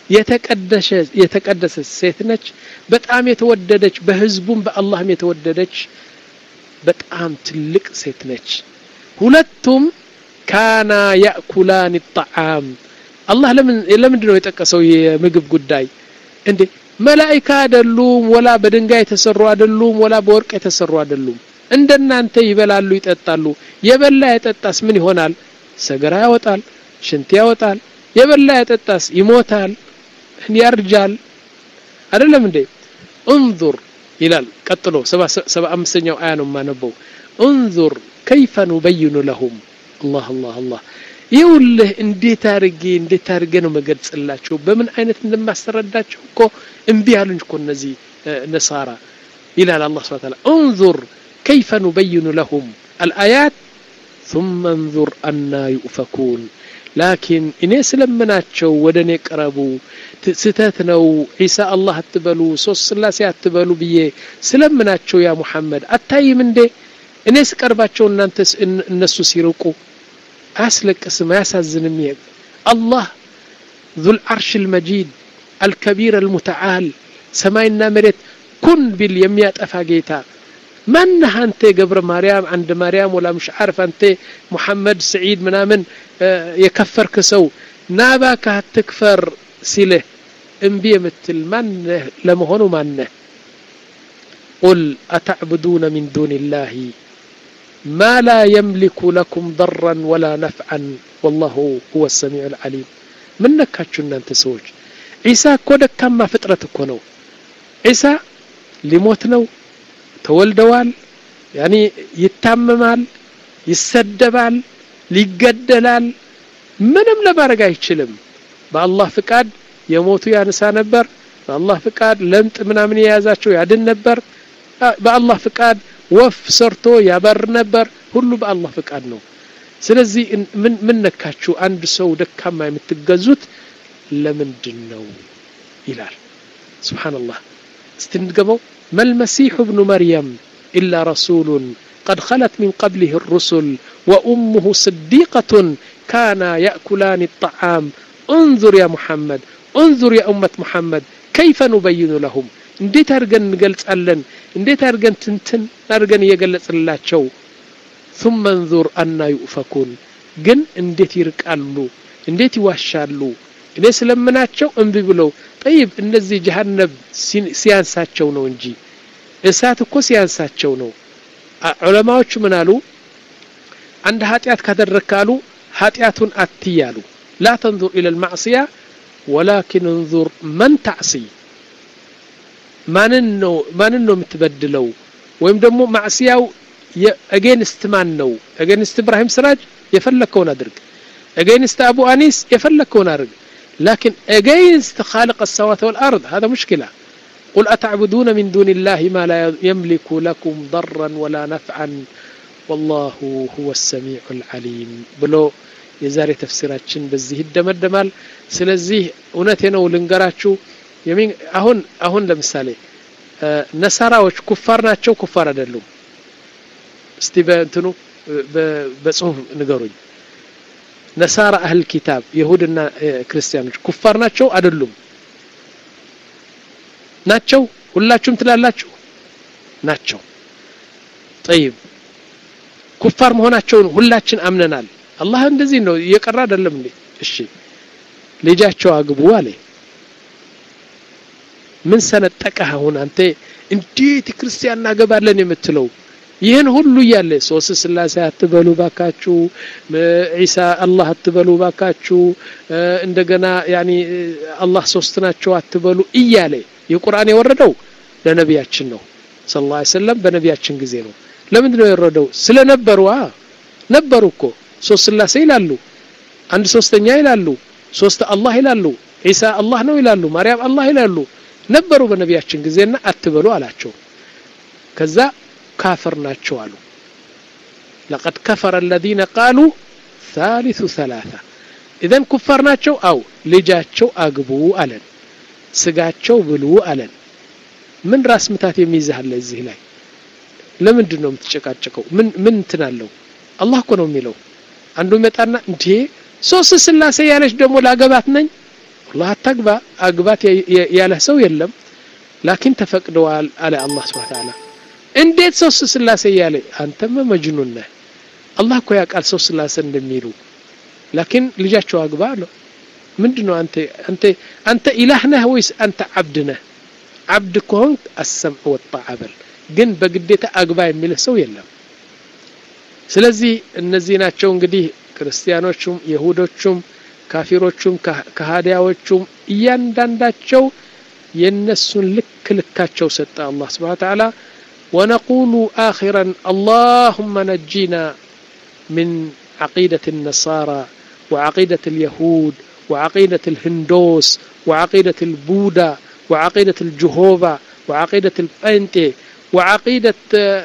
የተቀደሰች ሴት ነች በጣም የተወደደች በህዝቡም በአላህም የተወደደች በጣም ትልቅ ሴት ነች ሁለቱም ካና ያእኩላን ጣዓም አላህ ለምን ለምንድን ነው የጠቀሰው የምግብ ጉዳይ እንዴ መላኢካ አይደሉም ወላ በድንጋይ የተሰሩ አይደሉም ወላ በወርቅ የተሰሩ አይደሉም እንደናንተ ይበላሉ ይጠጣሉ የበላ የጠጣስ ምን ይሆናል ሰገራ ያወጣል ሽንት ያወጣል የበላ የጠጣስ ይሞታል ያርጃል አይደለም እንዴ እንዙር ይላል ቀጥሎ ሰባ አምስተኛው አያ ነው የማነበው እንዙር ከይፈ ኑበይኑ ለሁም አላህ አላህ አላህ ይውልህ እንዴት አድርጌ እንዴት አድርጌ ነው መገልጽላቸው በምን አይነት እንደማስረዳቸው እኮ እምቢ አሉኝ እኮ እነዚህ ነሳራ ይላል አላህ ስብሐ ተዓላ እንዙር ከይፈ ኑበይኑ ለሁም አልአያት ثم انظر أنا يؤفكون ላኪን እኔ ስለምናቸው ወደ እኔ ቅረቡ ስህተት ነው ዒሳ አላህ አትበሉ ሶስት ስላሴ አትበሉ ብዬ ስለምናቸው ያ ሙሐመድ አታይም እንዴ እኔ ስቀርባቸው እናንተ እነሱ ሲርቁ አያስለቅስም አያሳዝንም ይሄ አላህ ዙል አርሽ ልመጂድ አልከቢር አልሙተዓል ሰማይና መሬት ኩን ቢል የሚያጠፋ ጌታ ማነህ አንተ ገብረ ማርያም አንድ ማርያም ወላ ምሽ ዓርፍ አንተ ሙሐመድ ስዒድ ምናምን የከፈርክ ሰው ናባካ አትክፈር ሲልህ እምቢ የምትል ማነህ ለመሆኑ ማነህ ቁል አተዕቡዱነ ሚን ዱን ላህ ما لا يملك لكم ضرا ولا نفعا والله هو السميع العليم من نكاتشو እናንተ ሰዎች ዒሳ እኮ ደካማ ፍጥረት እኮ ነው ዒሳ ሊሞት ነው ተወልደዋል ያኒ ይታመማል ይሰደባል ሊገደላል ምንም ለማድረግ አይችልም በአላህ ፍቃድ የሞቱ ያነሳ ነበር በአላህ ፍቃድ ለምጥ ምናምን የያዛቸው ያድን ነበር በአላህ ፍቃድ ወፍ ሰርቶ ያበር ነበር ሁሉ በአላህ ፍቃድ ነው ስለዚህ ምን ምን ነካችሁ አንድ ሰው ደካማ የምትገዙት ለምንድን ነው ይላል ስብሓንላህ እስቲ እንድገመው መልመሲሑ ብኑ መርየም ኢላ ረሱሉን قد خلت من قبله الرسل وأمه صديقة كانا يأكلان الطعام انظر يا محمد انظر يا أمة محمد كيف نبين لهم እንዴት አድርገን እንገልጻለን እንዴት አድርገን ትንትን አድርገን እየገለጽላቸው ثم انظر አና ዩኡፈኩን ግን እንዴት ይርቃሉ እንዴት ይዋሻሉ እኔ ስለምናቸው እምቢ ብለው ጠይብ እነዚህ ጀሃነብ ሲያንሳቸው ነው እንጂ እሳት እኮ ሲያንሳቸው ነው ዑለማዎቹ ምን አሉ አንድ ኃጢአት ካደረግካሉ ኃጢአቱን አትያሉ ላ ተንዙር ኢለ ልማዕስያ ወላኪን እንዙር መን ታዕሲ ማንን ነው ማንን ነው የምትበድለው ወይም ደግሞ ማዕስያው ኤጌንስት ማን ነው ኤጌንስት እብራሂም ስራጅ የፈለግከውን አድርግ ኤጌንስት አቡ አኒስ የፈለግከውን አድርግ لكن against خالق السماوات والأرض هذا مشكلة قل أتعبدون من دون الله ما لا يملك لكم ضرا ولا نفعا والله هو السميع العليم بلو የዛሬ ተፍሲራችን በዚህ ይደመደማል ስለዚህ እውነቴ ነው ልንገራችሁ አሁን አሁን ለምሳሌ ነሳራዎች ኩፋር ናቸው ኩፋር አይደሉም እስቲ በእንትኑ በጽሁፍ ንገሩኝ ነሳራ አህል ኪታብ ይሁድና ክርስቲያኖች ኩፋር ናቸው አይደሉም ናቸው ሁላችሁም ትላላችሁ ናቸው ጠይብ ኩፋር መሆናቸውን ሁላችን አምነናል አላህ እንደዚህ ነው እየቀራ አይደለም እንዴ እሺ ልጃቸው አግቡ አለ ምን ሰነጠቀህ አሁን አንተ እንዴት ክርስቲያን እናገባለን የምትለው ይህን ሁሉ እያለ ሶስት ስላሴ አትበሉ ባካችሁ ዒሳ አላህ አትበሉ ባካችሁ እንደገና ያኒ አላህ ሶስት ናቸው አትበሉ እያለ የቁርአን የወረደው ለነቢያችን ነው ስለ ላ ሰለም በነቢያችን ጊዜ ነው ለምንድን ነው የወረደው ስለነበሩ ነበሩ እኮ ሶስት ስላሴ ይላሉ አንድ ሶስተኛ ይላሉ ሶስት አላህ ይላሉ ዒሳ አላህ ነው ይላሉ ማርያም አላህ ይላሉ ነበሩ በነቢያችን ጊዜና አትበሉ አላቸው ከዛ ካፍር ናቸው አሉ ለቀድ ከፈረ አለዚነ ቃሉ ሳሊሱ ሰላሳ ኢዘን ኩፋር ናቸው አው ልጃቸው አግቡ አለን ስጋቸው ብሉ አለን ምን ራስ ምታት የሚይዝሃለ እዚህ ላይ ለምንድን ነው የምትጨቃጨቀው ምን ምን እንትን አለው አላህ እኮ ነው የሚለው አንዱ ይመጣና እንዴ ሶስት ስላሴ ያለች ደግሞ ላገባት ነኝ አላህ አታግባ አግባት ያለህ ሰው የለም ላኪን ተፈቅደዋል አለ አላህ ስብሐ ተዓላ እንዴት ሶስት ስላሴ እያለ አንተማ መጅኑን ነህ አላህ እኮ ያውቃል ሶስት ስላሴ እንደሚሉ ላኪን ልጃቸው አግባ አለው ምንድን ነው አንተ አንተ አንተ ኢላህ ነህ ወይስ አንተ ዓብድ ነህ ዓብድ ከሆንክ አሰምዕ ወጣዕ በል ግን በግዴታ አግባ የሚልህ ሰው የለም ስለዚህ እነዚህ ናቸው እንግዲህ ክርስቲያኖቹም የሁዶቹም ካፊሮቹም ከሃዲያዎቹም እያንዳንዳቸው የነሱን ልክ ልካቸው ሰጠ አላህ ስብሓን ተዓላ ونقول آخرا اللهم نجينا من عقيدة النصارى وعقيدة اليهود وعقيدة الهندوس وعقيدة البوذا وعقيدة الجهوفا وعقيدة البنتي وعقيدة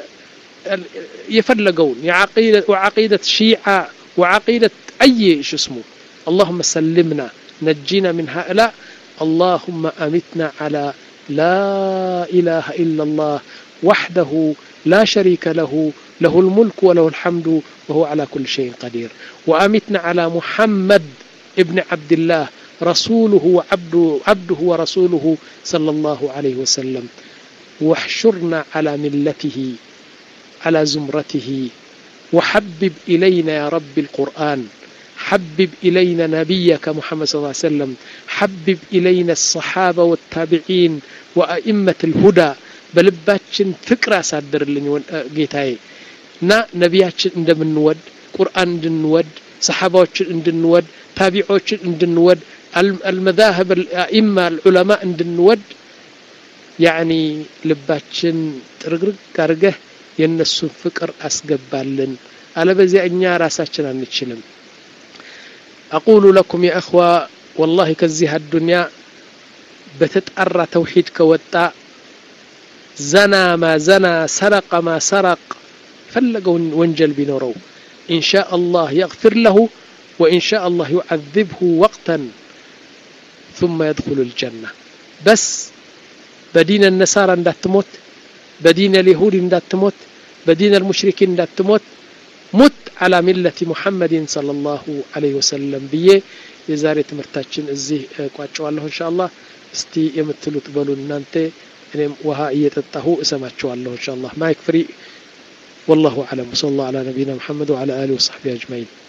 يفلقون عقيدة وعقيدة شيعة وعقيدة أي شو اسمه اللهم سلمنا نجينا من هؤلاء اللهم أمتنا على لا إله إلا الله وحده لا شريك له له الملك وله الحمد وهو على كل شيء قدير وأمتنا على محمد ابن عبد الله رسوله وعبده عبده ورسوله صلى الله عليه وسلم واحشرنا على ملته على زمرته وحبب إلينا يا رب القرآن حبب إلينا نبيك محمد صلى الله عليه وسلم حبب إلينا الصحابة والتابعين وأئمة الهدى በልባችን ፍቅር አሳድርልኝ ጌታዬ እና ነቢያችን እንደምንወድ ቁርአን እንድንወድ ሰሓባዎችን እንድንወድ ታቢዖችን እንድንወድ አልመዛህብ አኢማ አልዑለማ እንድንወድ ያኒ ልባችን ጥርግርግ አድርገህ የእነሱን ፍቅር አስገባልን አለበዚያ እኛ ራሳችን አንችልም አቁሉ ለኩም ያ እኽዋ ወላሂ ከዚህ አዱንያ በተጣራ ተውሒድ ከወጣ ዘና ማ ዘና ሰረቀ ማ ሰረቅ ፈለገውን ወንጀል ቢኖረው إن شاء الله يغفر له وإن شاء الله يعذبه وقتا ثم يدخل الجنة بس بدين النصارى اندات تموت بدين اليهود اندات تموت بدين المشركين اندات تموت مت على ملة محمد صلى الله عليه وسلم بيه የዛሬ ትምህርታችን እዚህ ቋጨዋለሁ እንሻ አላህ እስቲ የምትሉት በሉ እናንተ እኔም ውሃ እየጠጣሁ እሰማችኋለሁ እንሻ አላህ ማይክ ፍሪ والله أعلم وصلى الله على نبينا محمد وعلى آله وصحبه أجمعين